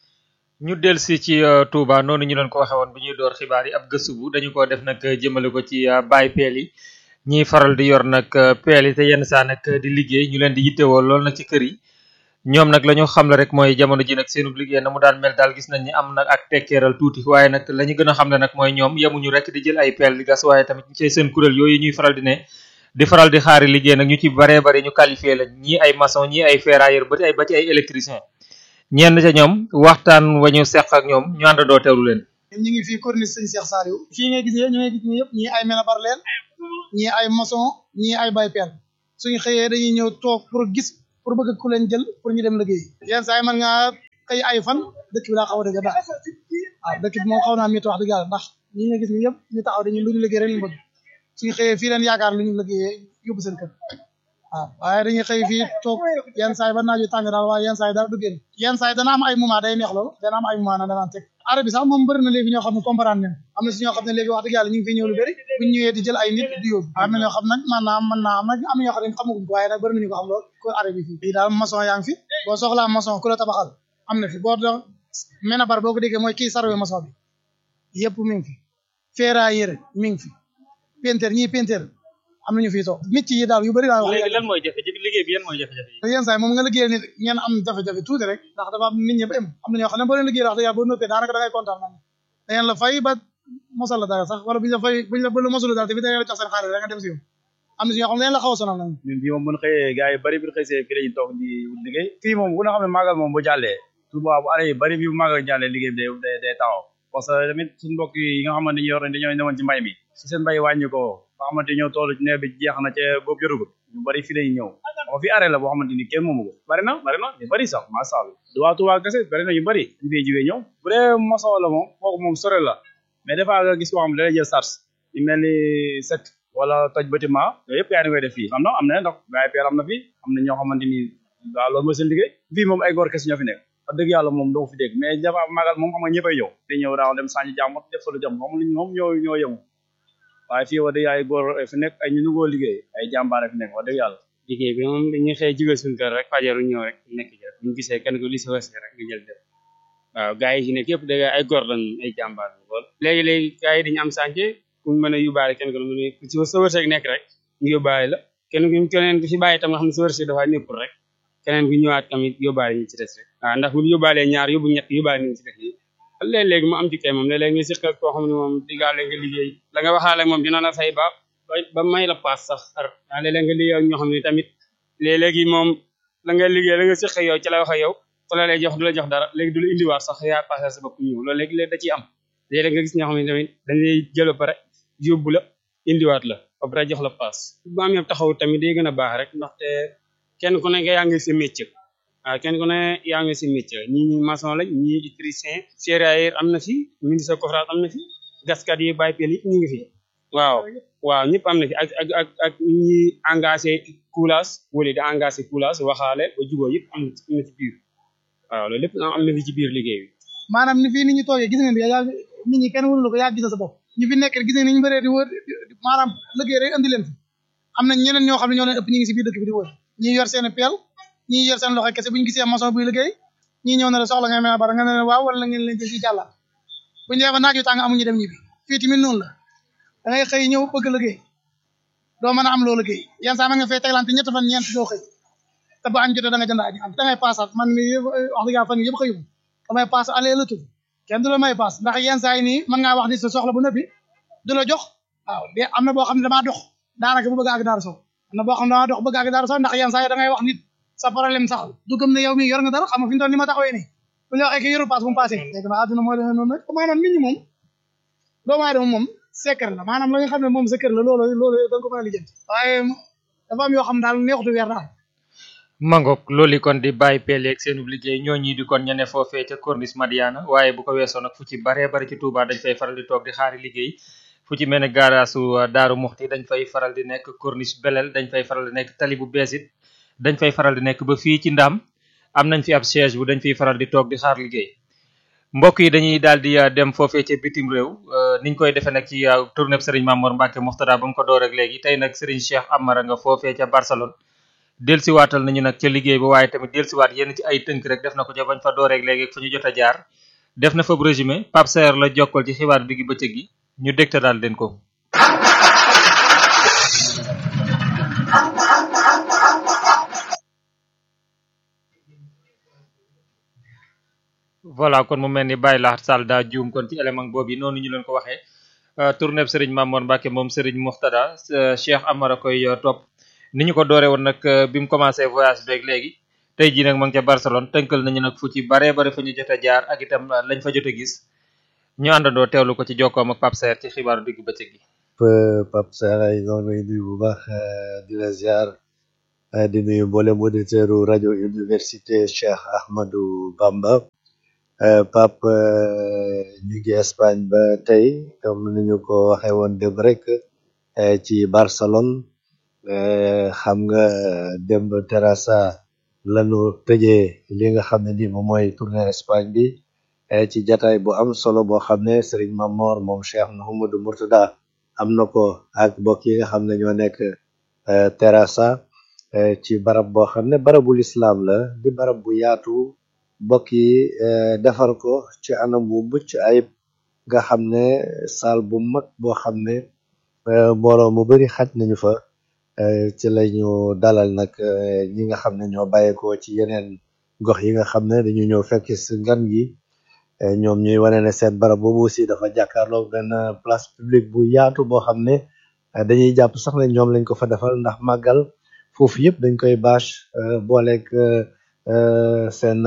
ñu delsi ci Touba noonu ñu doon ko waxee woon bi ñuy door xibaar yi ab gëstu bu dañu ko def nag jëmale ko ci baay peel yi ñiy faral di yor nag peel yi te yenn saa nag di liggéey ñu leen di yittewoo lool nag ci kër yi ñoom nag la ñu xamle rek mooy jamono ji nag seenub liggéey na mu daan mel daal gis nañ ni am nag ak tekkeeral tuuti waaye nag la ñu gën a xamle nag mooy ñoom yemuñu rek di jël ay peel di gas waaye tamit ci seen kuréel yooyu ñuy faral di ne di faral di xaari liggéey nag ñu ci baree bari ñu qualifié la ñii ay maçon ñii ay ferrailleur ba ci ay ba ci ay électricien ñenn ca ñoom waxtaan wa ñu seq ak ñoom ñu àndandoo teewlu leen ñu ngi fii corniche sëñ Cheikh Saliou fii ngay gis ñu ngay gis ñi yëpp ñii ay menabar leen ñii ay maçon ñii ay bay peel suñu xëyee dañuy ñëw toog pour gis pour bëgg ku leen jël pour ñu dem liggéey yenn saa yi mën ngaa xëy ay fan dëkk bi daa xaw a dëgg daal waaw dëkk bi moom xaw naa métti wax dëgg yàlla ndax ñi nga gis ñi yëpp ñu taxaw dañu lu ñu liggéey rek ñu bëgg suñu xëyee fii leen yaakaar lu ñu liggéeyee yóbbu seen kër waaw waaye dañuy xëy fii toog yenn saa yi ba naaju tàng daal waaye yenn saa yi dara du génn yenn saa yi dana am ay moment day neex loolu dana am ay moment na danaan teg arab bi sax moom bëri na léegi ñoo xam ne comprendre nañ am na si ñoo xam ne léegi wax dëgg yàlla ñu ngi fi ñëw lu bëri buñ ñëwee di jël ay nit di yóbbu am na ñoo xam nag man naa am mën naa am nag am na ñoo xam ne xamaguñ ko waaye nag bëri nañu ko xam lool ko arab bi fii fii daal maçon yaa ngi fi boo soxlaa maçon ku la tabaxal am na fi boo do mena bar boo ko déggee mooy kii sarwe maçon bi yëpp mi ngi fi ferrailleur mi ngi fi peintre ñii peintre am nañu fii toog nit yi daal yu bëri daal wax léegi lan mooy jafe-jafe liggéey bi yan mooy jafe-jafe yi yenn saa yi moom nga liggéeyal nit ngeen am jafe-jafe tuuti rek ndax dafa am nit ñi ba am am na ñoo xam ne boo leen liggéeyal wax dëgg yàlla boo noppee daanaka da ngay kontaan nag da ngeen la fay ba mosal la dara sax wala buñu la fay buñu la ba la mosalu dara te fi da ngeen la jox seen xaalis da nga dem si yow am na si ñoo xam ne dañ la xaw a sonal nag ñun fii moom bu ñu xëyee gars yi bëri bi ñu xëysee fii lañu toog di wut liggéey fii moom bu nga xam ne màggal moom bu jàllee Touba bu année yi bëri bi bu màggal jàllee liggéey bi day day taxaw parce que tamit suñu mbokk yi nga xamante ñu yor dañoo newoon ci mbay mi si seen mbay wàññi ko nga xamante ñoo toll ci nawet bi jeex na ca boobu jotugul ñu bëri fii lañu ñëw xam fi arrêt la boo xamante ni kenn moomu ko bëri na bëri na ñu bëri sax masha Allah du waa Touba kese bëri na ñu bëri ñu fay jiwee ñëw bu dee maçon la moom kooku moom sore la mais des fois nga gis koo xam ne da lay jël charge yu mel ni set wala toj bâtiment yooyu yëpp yaa ngi koy def fii am na am na ndax gars yi peel am na fi am na ñoo xamante ni waaw loolu mooy seen liggéey fii moom ay góor kese ñoo fi nekk wax dëgg yàlla moom doo fi dégg mais jafa magal moom xam nga ñëppay ñëw te ñëw daaw dem sànni jàmbot def fa lu jàmm moom luñ moom ñoo ñoo yëngu waaye fii wax dëgg ay góor fi nekk ay ñu nugoo liggéey ay jàmbaare fi nekk wax dëgg yàlla liggéey bi moom dañuy xëy jóge suñu kër rek fajaru ñëw rek nekk ci rek ñu gisee kenn ko li si wërsëg rek nga jël def waaw gars yi ci nekk yëpp dëgg ay góor lañ ay jàmbaar lool léegi-léegi gars yi dañu am sànce ku mën a yóbbaale kenn ko lu mu ci sa wërsëg nekk rek ñu yóbbaale la kenn ku keneen ku ci bàyyi tam nga xam ne sa wërsëg dafa nekkul rek keneen ku ñëwaat tamit yóbbaale ñu ci des rek waaw ndax bu yóbbaalee ñaar yóbbu ñett yóbbaale ñu ci des yi léeg-léeg mu am ci kay moom léeg-léeg nga siq ak koo xam ne moom diggaale nga liggéey la nga waxaale moom dina la fay ba ba may la paas sax ar waaw léeg-léeg nga liggéey ak ñoo xam ne tamit léeg-léegi moom la nga liggéey la nga siq yow ci la wax ak yow su la lay jox du la jox dara léegi du la indiwaat sax yaa passé sa bopp ñëw loolu léegi léegi da ciy am léeg-léeg nga gis ñoo xam ne tamit dañ lay jël ba pare yóbbu la indiwaat la ba pare jox la paas bu amee taxaw tamit day gën a baax rek ndaxte kenn ku nekk yaa ngi si métier waaw kenn ku ne yaa ngi si métier ñii ñi maçon lañ ñii électricien serrailleur am na fi ministre coffrage am na fi gaskat yi bàyyi peel yi ñu ngi fi waaw waaw ñëpp am na fi ak ak ak ak ñi engagé coulage wala di engagé coulage waxaale ba jubóo yëpp am na ci biir waaw loolu lépp am na fi ci biir liggéey bi maanaam ni fii ni ñu toogee gis ngeen bi yaa nit ñi kenn wënu la ko yaa gis sa bopp ñu fi nekk gis ngeen ni ñu bëree di wër maanaam liggéey rek andi leen fi am na ñeneen ñoo xam ne ñoo leen ëpp ñu ngi si biir dëkk bi di wër ñii yor seen peel ñii yor seen loxo kese bu ñu gisee maçon buy liggéey ñii ñëw na la soxla nga mel bara nga ne leen waaw wala ngeen leen jël ci jàllaat bu ñu demee naaj yu tàng amuñu dem ñibbi fii tamit noonu la da ngay xëy ñëw bëgg liggéey doo mën a am loo liggéey yenn saa ma nga fay teglante ñett fan ñeent doo xëy te bu añ jotee da nga jënd añ am da ngay paasaat man mi wax dëgg yàlla fan yëpp xëyuma damay paas aller retour kenn du la may paas ndax yenn saa yi nii mën ngaa wax ni sa soxla bu nëppi du la jox waaw de am na boo xam ne damaa dox daanaka bu bëgg a àgg daara sow am na boo xam ne damaa dox bëgg a àgg daara sow ndax yenn saa yi da ngay wax nit sa problème sax du gëm ne yow mi yor nga dara xam nga fi mu toll ni ma taxawee nii bu ñu waxee que yorul paas bu mu paasee léegi nag àdduna mooy demee noonu rek maanaam nit ñi moom doomu aadama moom secret la maanaam la nga xam ne moom secret la loolu loolu da nga ko mën a lijjanti waaye dafa am yoo xam daal neexutu weer daal mangok loolu kon di bàyyi pele ak seenu liggéey ñoo ñii di kon ñene foofee ca corniche madiana waaye bu ko weesoo nag fu ci baree bari ci Touba dañ fay faral di toog di xaari liggéey fu ci mel ne gaaraasu daaru muxti dañ fay faral di nekk corniche belel dañ fay faral di nekk tali bu beesit dañ fay faral di nekk ba fii ci ndaam am nañ fi ab siège bu dañ fiy faral di toog di xaar liggéey mbokk yi dañuy daal di dem foofee ca bitim réew niñ koy defee nag ci tournée Serigne Mamour Mbacke Moxtada ba mu ko door ak léegi tey nag Serigne Cheikh Amara nga foofee ca Barcelone delsiwaatal nañu nag ca liggéey ba waaye tamit delsiwaat yenn ci ay tënk rek def na ko ca bañ fa door ak léegi fu ñu jot a jaar def na fa résumé Pape Saer la jokkal ci xibaar diggi bëccëg gi ñu dégta daal leen ko voilà kon mu mel ni Baye Lahat Sall daa juum kon ci élément boobu noonu ñu leen ko waxee tournée Serigne Mamour Mbacke moom Serigne Moxtada Cheikh Amara koy topp ni ñu ko dooree woon nag bi mu commencé voyage beeg léegi tey jii nag ma ngi ca Barcelone tënkal nañu nag fu ci baree bare fa ñu jot a jaar ak itam lañ fa jot a gis ñu àndandoo teewlu ko ci jokkoom ak Pape Saer ci xibaaru digg bëccëg gi. Pape Saer ay noonu lay nuyu bu baax di la ziar di nuyu mboolem auditeur rajo université Cheikh Ahmadou Bamba. Pape ñu ngi Espagne ba tey comme ni ñu ko waxee woon démb rek ci Barcelone xam nga démb Terrassa lañu tëjee li nga xam ne ni moom mooy tournée Espagne bi ci jataay bu am solo boo xam ne Serigne Mamor moom Cheikh Mouhamadou Mourtada am na ko ak mbokk yi nga xam ne ñoo nekk Terrassa ci barab boo xam ne barabul islam la di barab bu yaatu mbokk yi defar ko ci anam bu mucc ayib nga xam ne saal bu mag boo xam ne mbooloo mu bari xaj nañu fa ci lañu dalal nag ñi nga xam ne ñoo bàyyeekoo ci yeneen gox yi nga xam ne dañu ñëw fekk si ngan gi ñoom ñuy wane ne seen barab boobu aussi dafa jàkkaarloo benn place publique bu yaatu boo xam ne dañuy jàpp sax ne ñoom lañ ko fa defal ndax màggal foofu yëpp dañ koy bâche booleeg seen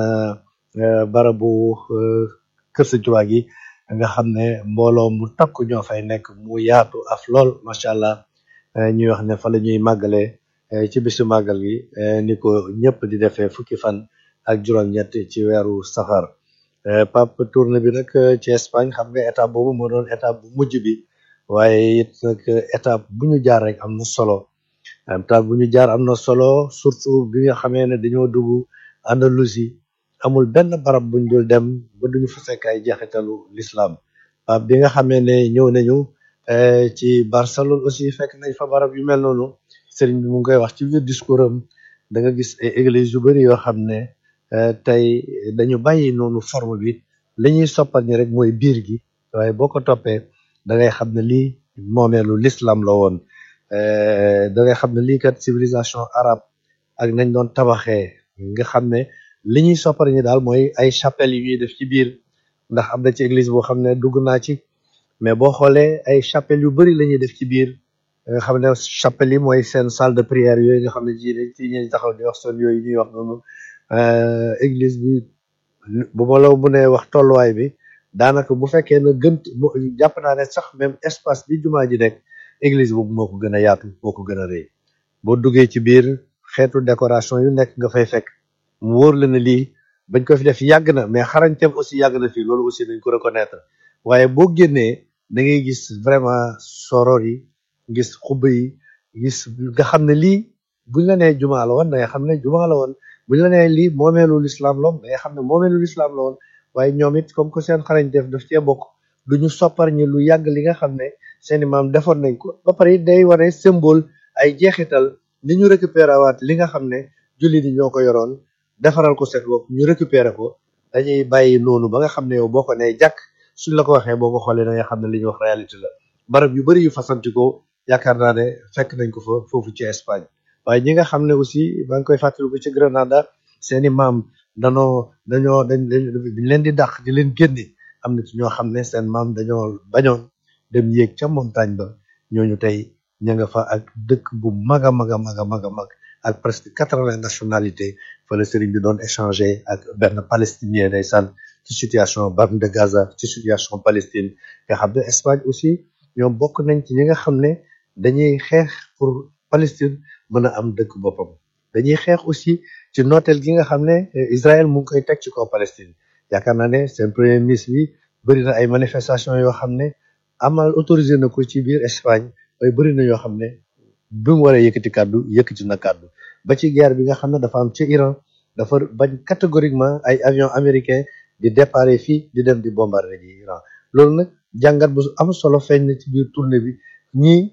barabu kër Sëñ Tuubaa gi nga xam ne mbooloo mu takku ñoo fay nekk mu yaatu af lool macha allah ñuy wax ne fa la ñuy màggalee ci bisu màggal gi ni ko ñëpp di defee fukki fan ak juróom-ñett ci weeru safar Pape tournée bi nag ci Espagne xam nga étape boobu moo doon étape bu mujj bi waaye it nag étape bu ñu jaar rek am na solo étape bu ñu jaar am na solo surtout bi nga xamee ne dañoo dugg Andalousie amul benn barab buñ dul dem ba duñu fa fekk ay jeexitalu l'islam Pape bi nga xamee ne ñëw nañu ci Barcelone aussi fekk nañ fa barab yu mel noonu sëriñ bi mu ngi koy wax ci biir discours am da nga gis ay église yu bari yoo xam ne tey dañu bàyyi noonu forme bi li ñuy soppal ñi rek mooy biir gi waaye boo ko toppee da ngay xam ne lii moomeelu l'islam la woon da ngay xam ne lii kat civilisation arabe ak nañ doon tabaxee nga xam ne li ñuy soppal ñi daal mooy ay chapelle yu ñuy def ci biir ndax am na ci église boo xam ne dugg naa ci mais boo xoolee ay chapelle yu bari la ñuy def ci biir nga xam ne chapelle yi mooy seen salle de prière yooyu nga xam ne ji ci ñuy taxaw di wax son yooyu ñuy wax noonu église bi bu ma la mënee wax tolluwaay bi daanaka bu fekkee ne gën jàpp naa ne sax même espace bi jumaa ji nekk église boobu moo ko gën a yaatu moo ko gën a rëy boo duggee ci biir xeetu décoration yu nekk nga fay fekk mu wóor la ne lii bañ ko fi def yàgg na mais xarañteem aussi yàgg na fii loolu aussi dañ ko reconnaître waaye boo génnee da ngay gis vraiment soror yi gis xubba yi gis nga xam ne lii buñ la nee jumaa la woon da nga xam ne jumaa la woon buñ la nee lii moomeelu lislaam la woon da nga xam ne moomeelu lislaam la woon waaye ñoom it comme que seen xarañ def daf cee bokk du ñu soppar ñi lu yàgg li nga xam ne seeni maam defoon nañ ko ba pare it day wane symbole ay jeexital ni ñu récupéré waat li nga xam ne jullit yi ñoo ko yoroon defaral ko seen bopp ñu récupéré ko dañuy bàyyi noonu ba nga xam ne yow boo ko nee jàkk suñ la ko waxee boo ko xoolee da nga xam ne li ñuy wax réalité la barab yu bëri yu fasantikoo yaakaar naa ne fekk nañ ko fa foofu ci Espagne waaye ñi nga xam ne aussi maa ngi koy fàttaliku ci Grenada seeni maam danoo dañoo dañ dañ leen di dàq di leen génne am na ci ñoo xam ne seen maam dañoo bañoon dem yéeg ca montagne ba ñooñu tey ña nga fa ak dëkk bu mag a mag a mag a mag a mag ak presque quatre-vingts nationalités fa la sëriñ bi doon échanger ak benn palestinien ndeysaan ci situation bande de Gaza ci situation Palestine nga xam ne Espagne aussi ñoom bokk nañ ci ñi nga xam ne dañuy xeex pour Palestine mën a am dëkk boppam dañuy xeex aussi ci nooteel gi nga xam ne Israël mu ngi koy teg ci kaw Palestine yaakaar naa ne seen premier ministre bi bëri na ay manifestations yoo xam ne amal autorisé na ko ci biir Espagne waaye bëri na yoo xam ne bi mu waree yëkkati kàddu yëkkati na kàddu ba ci guerre bi nga xam ne dafa am ci Iran dafa bañ catégoriquement ay avion américain di déparé fii di dem di bombarder ji Iran loolu nag jàngat bu am solo feeñ na ci biir tournée bi ñii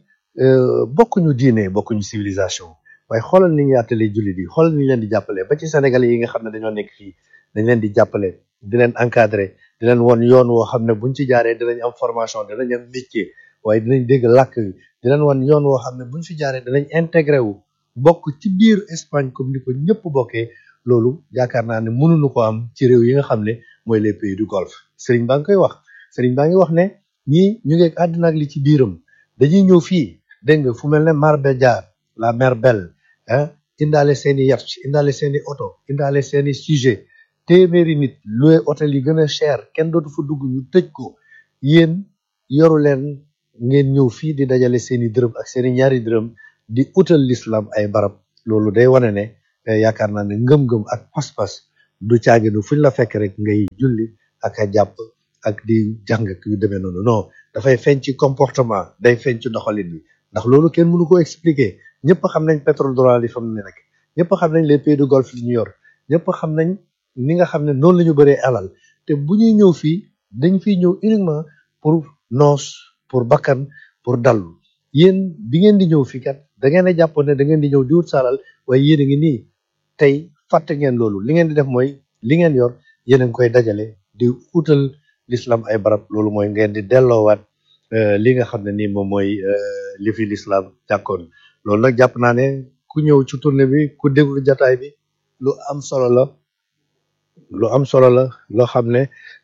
bokkuñu diine bokkuñu civilisation waaye xoolal ni ñuy àttalee jullit yi xoolal ni ñu leen di jàppale ba ci sénégalais yi nga xam ne dañoo nekk fii dañ leen di jàppale di leen encadrer di leen won yoon woo xam ne buñ ci jaaree dinañ am formation dinañ am métier waaye dinañ dégg làkk wi di leen won yoon woo xam ne buñ fi jaaree dinañ intégré wu bokk ci biir Espagne comme ni ko ñëpp bokkee loolu yaakaar naa ne mënuñu ko am ci réew yi nga xam ne mooy les pays du golfe sëriñ baa ngi koy wax sëriñ baa ngi wax ne ñii ñu ngi àddina ak li ci biiram dañuy ñëw fii dégg nga fu mel ne Marbella la mer Belle ah indaale seeni yacht indaale seeni oto indaale seeni sujet téeméeri nit loué hôtel yi gën a cher kenn dootu fa dugg ñu tëj ko yéen yoru leen ngeen ñëw fii di dajale seeni dërëm ak seeni ñaari dërëm di utal l'islam ay barab loolu day wane ne yaakaar naa ne ngëm-ngëm ak pas-pas du caaginu fuñ la fekk rek ngay julli ak a jàpp ak di jàng ak yu demee noonu non dafay feeñ ci comportement day feeñ ci doxalin bi ndax loolu kenn mënu ko expliquer ñëpp xam nañ pétrole dollar yi fa mu ne rek ñëpp xam nañ les pays du golfe li ñu yor ñëpp xam nañ ni nga xam ne noonu la ñu bëree alal te bu ñuy ñëw fii dañ fiy ñëw uniquement pour noos pour bakkan pour dallu yéen bi ngeen di ñëw fii kat da ngeen a jàppoon ne da ngeen di ñëw di wut saalal waaye yéen a ngi nii tey fàtte ngeen loolu li ngeen di def mooy li ngeen yor yéen a ngi koy dajale di utal l'islam ay barab loolu mooy ngeen di delloowaat li nga xam ne nii moom mooy li fi l'islam jàkkoon loolu nag jàpp naa ne ku ñëw ci tournée bi ku déglu jataay bi lu am solo la lu am solo la loo xam ne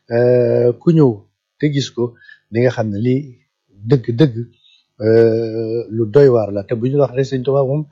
ku ñëw te gis ko di nga xam ne lii dëgg-dëgg lu doy waar la te bu ñu wax rek sëñ Tuubaa moom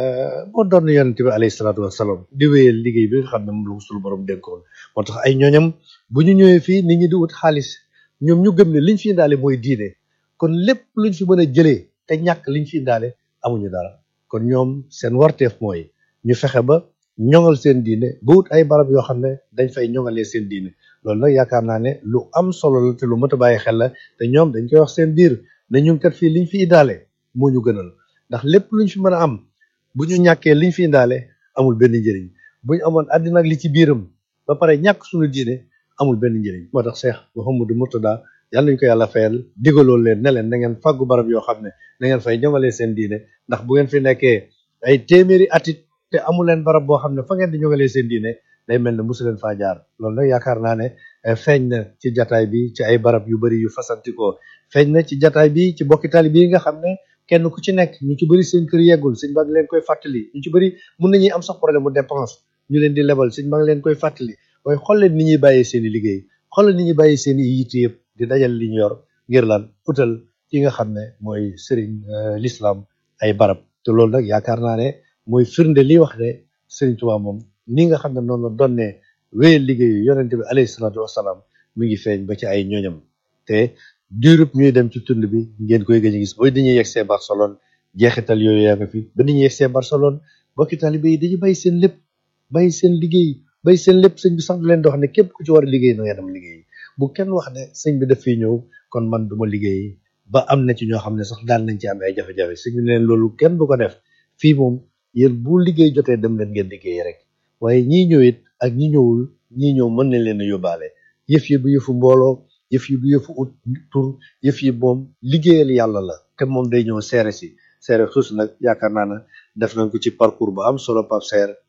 moo doon yonent bi alayhi salaatu wasalaam di wéyal liggéey bi nga xam ne moom la ko suñu borom dénkoon moo tax ay ñooñam bu ñu ñëwee fii nit ñi di wut xaalis ñoom ñu gëm ne liñ fi indaale mooy diine kon lépp luñ fi mën a jëlee te ñàkk liñ fi indaale amuñu dara kon ñoom seen warteef mooy ñu fexe ba ñoŋal seen diine ba wut ay barab yoo xam ne dañ fay ñoŋalee seen diine loolu nag yaakaar naa ne lu am solo la te lu mët a bàyyi xel la te ñoom dañ koy wax seen biir ne ñun kat fii liñ fi indaale moo ñu gënal ndax lépp luñ fi mën a am bu ñu ñàkkee liñ fi indaale amul benn njëriñ bu ñu amoon àddina ak li ci biiram ba pare ñàkk suñu diine amul benn njëriñ moo tax Cheikh Mouhamadou Mourtada yàlla nañu ko yàlla fayal digaloon leen ne leen na ngeen fàggu barab yoo xam ne na ngeen fay ñoŋalee seen diine ndax bu ngeen fi nekkee ay téeméeri atit te amu leen barab boo xam ne fa ngeen di ñoŋalee seen diine day mel ne mosu leen faa jaar loolu nag yaakaar naa ne feeñ na ci jataay bi ci ay barab yu bari yu fasantikoo feeñ na ci jataay bi ci bokki tali bi nga xam ne kenn ku ci nekk ñu ci bëri seen kër yeggul sëñ baa ngi leen koy fàttali ñu ci bëri mun nañuy am sax problème mu dépense ñu leen di lebal sëñ baa ngi leen koy fàttali waaye xool leen ni ñuy bàyyee seen i liggéey xool leen ni ñuy bàyyee seen i yitte yëpp di dajal li ñu yor ngir lan utal ki nga xam ne mooy sëriñ l'islam ay barab te loolu nag yaakaar naa ne mooy firnde li wax ne sëriñ Tuubaa moom ni nga xam ne noonu la doon ne wéyal liggéeyu yonente bi alayhi salaatu wasalaam mi ngi feeñ ba ci ay ñooñam te durub ñuy dem ci tund bi ngeen koy gëj a gis booy dañuy yegsee Barcelone jeexital yooyu yaa nga fi ba dañuy yegsee Barcelone bokki taalibe yi dañuy bàyyi seen lépp bàyyi seen liggéey bàyyi seen lépp sëñ bi sax du leen di wax ne képp ku ci war a liggéey na nga dem liggéey bu kenn wax ne sëñ bi daf fiy ñëw kon man duma liggéey ba am na ci ñoo xam ne sax daan nañ ci am ay jafe-jafe sëñ bi ne leen loolu kenn du ko def fii moom yéen bu liggéey jotee dem leen ngeen liggéey rek waaye ñii ñëw it ak ñi ñëwul ñii ñëw mën nañ leen a yóbbaale yëf yi bu yëfu mbooloo yëf yi bu yëfu ut tur yëf yi moom liggéeyal yàlla la te moom day ñëw seere si seere suus nag yaakaar naa ne def nañ ko ci parcours bu am solo Pape Seer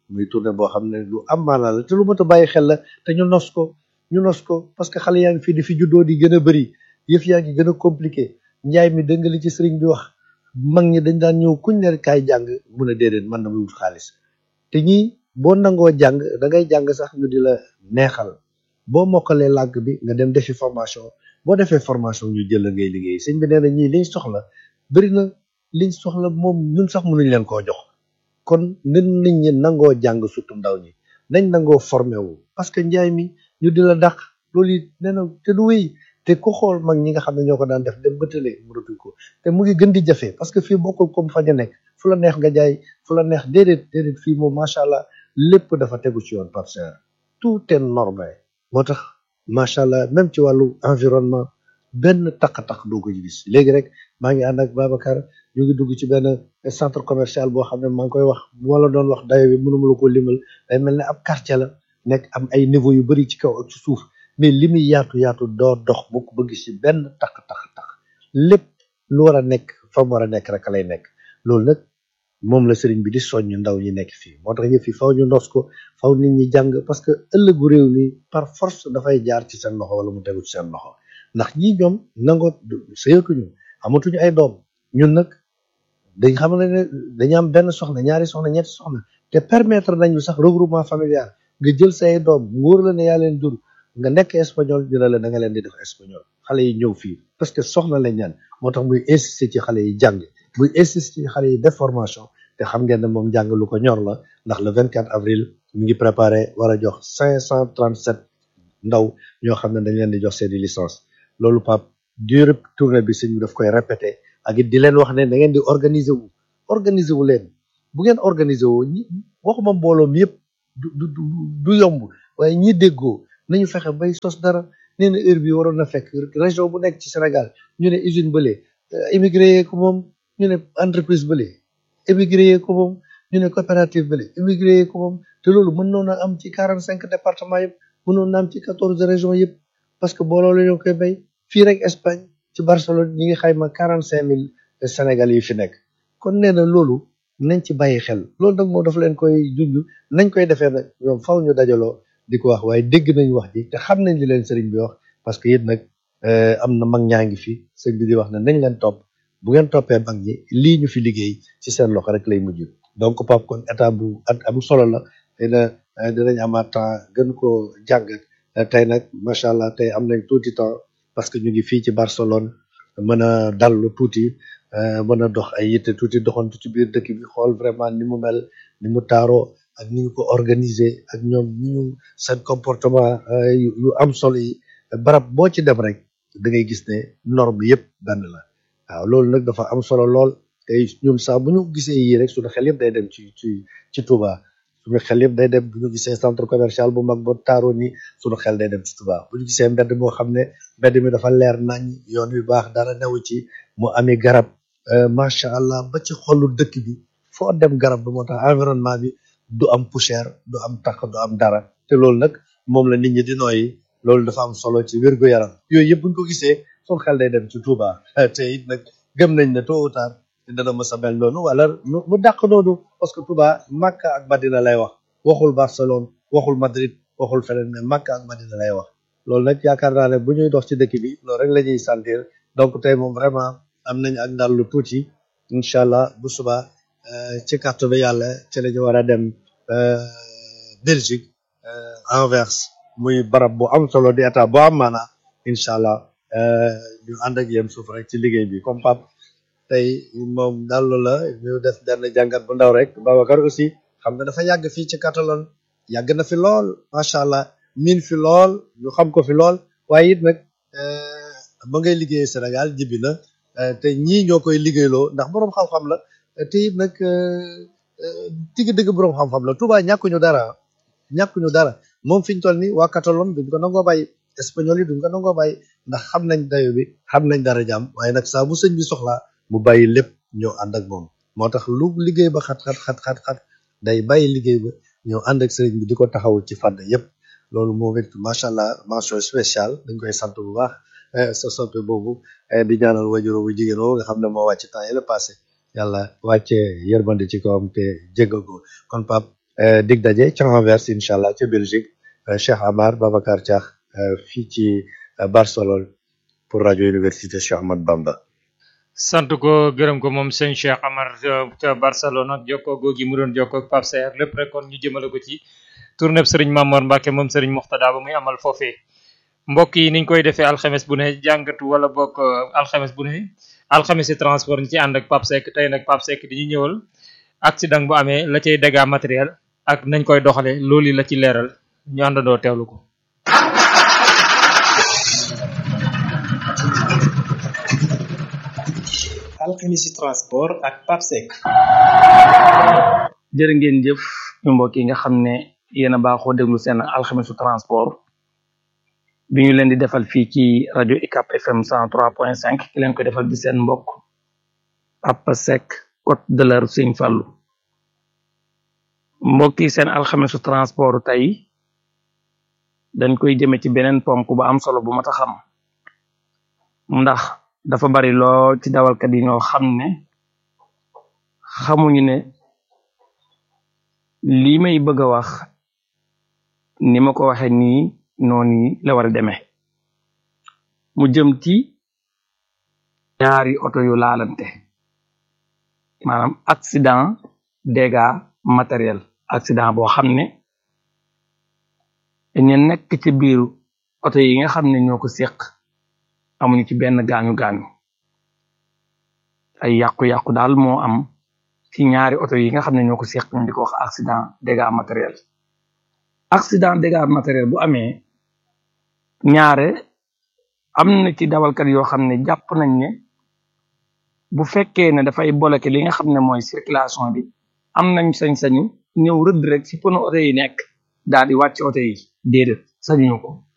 muy tournée boo xam ne lu am maanaa la te lu mot a bàyyi xel la te ñu nos ko ñu nos ko parce que xale yaa ngi fii di fi juddoo di gën a bëri yëf yaa ngi gën a compliqué njaay mi dënga li ci sëriñ bi wax mag ñi dañ daan ñëw kuñ ne kaay jàng mun a déedéet man na muy wut xaalis te ñii boo nangoo jàng da ngay jàng sax ñu di la neexal boo mokkalee làkk bi nga dem defi formation boo defee formation ñu jël la ngay liggéey sëñ bi nee na ñii liñ soxla bëri na liñ soxla moom ñun sax mënuñ leen koo jox kon nit nit ñi nangoo jàng surtout ndaw ñi nañ nangoo formé wu parce que njaay mi ñu di la dàq loolu it nee na te du wéy te ku xool mag ñi nga xam ne ñoo ko daan def dem bëtale mënatuñ ko te mu ngi gën di jafe parce que fii bokkul comme fa ñu nekk fu la neex nga jaay fu la neex déedéet déedéet fii moom macha allah lépp dafa tegu ci yoon parce que tout est normé moo tax macha allah même ci wàllu environnement benn taq-taq doo ko gis léegi rek maa ngi ànd ak Babacar ñu ngi dugg ci benn centre commercial boo xam ne maa ngi koy wax moo la doon wax dayo bi mënuma la ko limal day mel ne ab quartier la nekk am ay niveau yu bari ci kaw ak ci suuf mais li muy yaatu yaatu doo dox bu ko bëgg ci benn taq-taq-taq lépp lu war a nekk fa mu war a nekk rek lay nekk loolu nag moom la sëriñ bi di soññ ndaw ñi nekk fii moo tax yëf yi faw ñu ndos ko faw nit ñi jàng parce que ëllëgu réew mi par force dafay jaar ci seen loxo wala mu tegu ci seen loxo ndax ñii ñoom nangoo sëyatuñu amatuñu ay doom ñun nag dañ xam ne dañu am benn soxna ñaari soxna ñetti soxna te permettre nañu sax regroupement familial nga jël say doom wóor la ne yaa leen jur nga nekk espagnol ñu ne la da nga leen di def espagnol xale yi ñëw fii parce que soxna lañ ñaan moo tax muy insister ci xale yi jàng muy insister ci xale yi def formation te xam ngeen ne moom jàng lu ko ñor la ndax le 24 avril mi ngi préparé war a jox 537 ndaw ñoo xam ne dañ leen di jox seeni licence loolu pap durée tournée bi sëñ bi daf koy répété ak it di leen wax ne da ngeen di organiser wu organiser wu leen bu ngeen organiser wu ñi waxuma mbooloo mi yëpp du du du yomb waaye ñi déggoo nañu fexe bay sos dara nee na heure bi waroon na fekk région bu nekk ci Sénégal ñu ne usine bële immigré yee ko moom ñu ne entreprise bële immigré yee ko moom ñu ne coopérative bële immigré yee ko moom te loolu mën noon a am ci quarante cinq départements yëpp mënoon na am ci quatorze régions yëpp parce que booloo la ñoo koy bay fii rek Espagne ci Barcelone ñi ngi xayma quarante cinq mille Sénégal yi fi nekk kon nee na loolu nañ ci bàyyi xel loolu nag moom dafa leen koy junj nañ koy defee nag ñoom faw ñu dajaloo di ko wax waaye dégg nañ wax ji te xam nañ li leen sëriñ bi wax parce que it nag am na mag ñaa ngi fi sëriñ bi di wax ne nañ leen topp bu ngeen toppee mag ñi lii ñu fi liggéey ci seen loxo rek lay mujj donc pap kon état bu at am solo la xëy na dinañ amaat temps gën ko jàngat tey nag macha allah tey am nañ tuuti temps parce que ñu ngi fii ci Barcelone mën a dallu tuuti mën a dox ay yitte tuuti doxantu ci biir dëkk bi xool vraiment ni mu mel ni mu taaroo ak ni ñu ko organiser ak ñoom ni ñu seen comportement yu am solo yi barab boo ci dem rek da ngay gis ne norme yëpp benn la waaw loolu nag dafa am solo lool te ñun saa bu ñu gisee yii rek suñu xel yëpp day dem ci ci ci Touba suñu xel yëpp day dem bu ñu gisee centre commercial bu mag ba taaroo ni suñu xel day dem ci Touba bu ñu gisee mbedd moo xam ne mbedd mi dafa leer nañ yoon wi baax dara newu ci mu ami garab macha allah ba ci xolu dëkk bi foo dem garab du moo tax environnement bi du am poussière du am takk du am dara te loolu nag moom la nit ñi di nooyi loolu dafa am solo ci wér gu yaram yooyu yëpp buñ ko gisee suñu xel day dem ci Touba te it nag gëm nañ ne tôt ou tard dana mës a mel noonu wala mu dàq noonu parce que Touba Makka ak Madina lay wax waxul Barcelone waxul Madrid waxul feneen mais Makka ak Madina lay wax loolu nag yaakaar naa ne bu ñuy dox ci dëkk bi loolu rek la ñuy sentir donc tey moom vraiment am nañ ak ndal lu tuuti incha allah bu suba ci carte bi yàlla ci la ñu war a dem Belgique Anvers muy barab bu am solo di état bu am maana incha allah ñu ànd ak yéen suuf rek ci liggéey bi comme pap tey moom dallu la ñu def benn jàngat bu ndaw rek Babacar aussi xam nga dafa yàgg fii ci Catalogne yàgg na fi lool macha allah miin fi lool ñu xam ko fi lool waaye it nag ba ngay liggéey Sénégal jibi na te ñii ñoo koy liggéeyloo ndax boroom xam-xam la te it nag digg dëgg boroom xam-xam la Touba ñàkkuñu dara ñàkkuñu dara moom fi ñu toll nii waa Catalogne duñ ko nangoo bàyyi espagnol yi duñ ko nangoo bàyyi ndax xam nañ dayo bi xam nañ dara jàmm waaye nag saa bu sëñ bi soxlaa mu bàyyi lépp ñëw ànd ak moom moo tax lu liggéey ba xat xat xat xat xat day bàyyi liggéey ba ñëw ànd ak sëriñ bi di ko taxawul ci fànn yépp loolu moom it macha allah mention spéciale dañ koy sant bu baax sa soppe boobu di ñaanal wajuro bu jigéen woo nga xam ne moo wàcc temps yële passé yàlla wàcce yërmande ci kawam te jéggal ko kon pap euh, dig daje ca Anvers incha allah ca Belgique euh, Cheikh Amar Babacar Diakh euh, fii ci euh, Barcelone pour rajo Université Cheikh Ahmad Bamba. sant ko gërëm ko moom sëñ Cheikh Amar euh, ca Barcelone ak jokkoo googi mu doon jokkoo ak Pape Saer lépp rek kon ñu jëmale ko ci tournée Serigne Mamor Mbacke moom Serigne Moxtada ba muy amal foofee mbokk yi niñ koy defee alxames bu ne jàngatu wala bokk euh, alxames bu ne alxames yi transport ñu ci ànd ak Pape Seck tey nag Pape Seck di ñu ñëwal accident bu amee la cay dégâts matériel ak nañ koy doxale loolu la ci leeral ñu àndandoo teewlu ko alxemisi transport ak papsec jërë ngeen jëf ñu mbokk yi nga xam ne yéen a baaxoo déglu seen alxemisu transport bi ñu leen di defal fii ci rajo ICAP FM 103.5 ki leen ko defal di seen mbokk Papa Seck Côte de la Sëñ Fallu mbokk yi seen alxemisu transport tey dañ koy jëme ci beneen ponk bu am solo bu mat a xam ndax dafa bari lool ci dawalkat yi ñoo xam ne xamuñu ne lii may bëgg a wax ni ma ko waxe nii noonu la war a demee mu jëm ci ñaari oto yu laalante maanaam accident dégâts matériel accident boo xam ne ñu nekk ci biiru oto yi nga xam ne ñoo ko séq amuñu ci benn gaañu gaañu ay yàqu-yàqu daal moo am ci ñaari oto yi nga xam ne ñoo ko séq ñu di ko wax accident dégâts matériel accident dégâts matériel bu amee ñaare am na ci dawalkat yoo xam ne jàpp nañ ne bu fekkee ne dafay bloqué li nga xam ne mooy circulation bi am nañ sañ-sañu ñëw rëdd rek ci pono oto yi nekk daal di wàcc oto yi déedéet sañuñu ko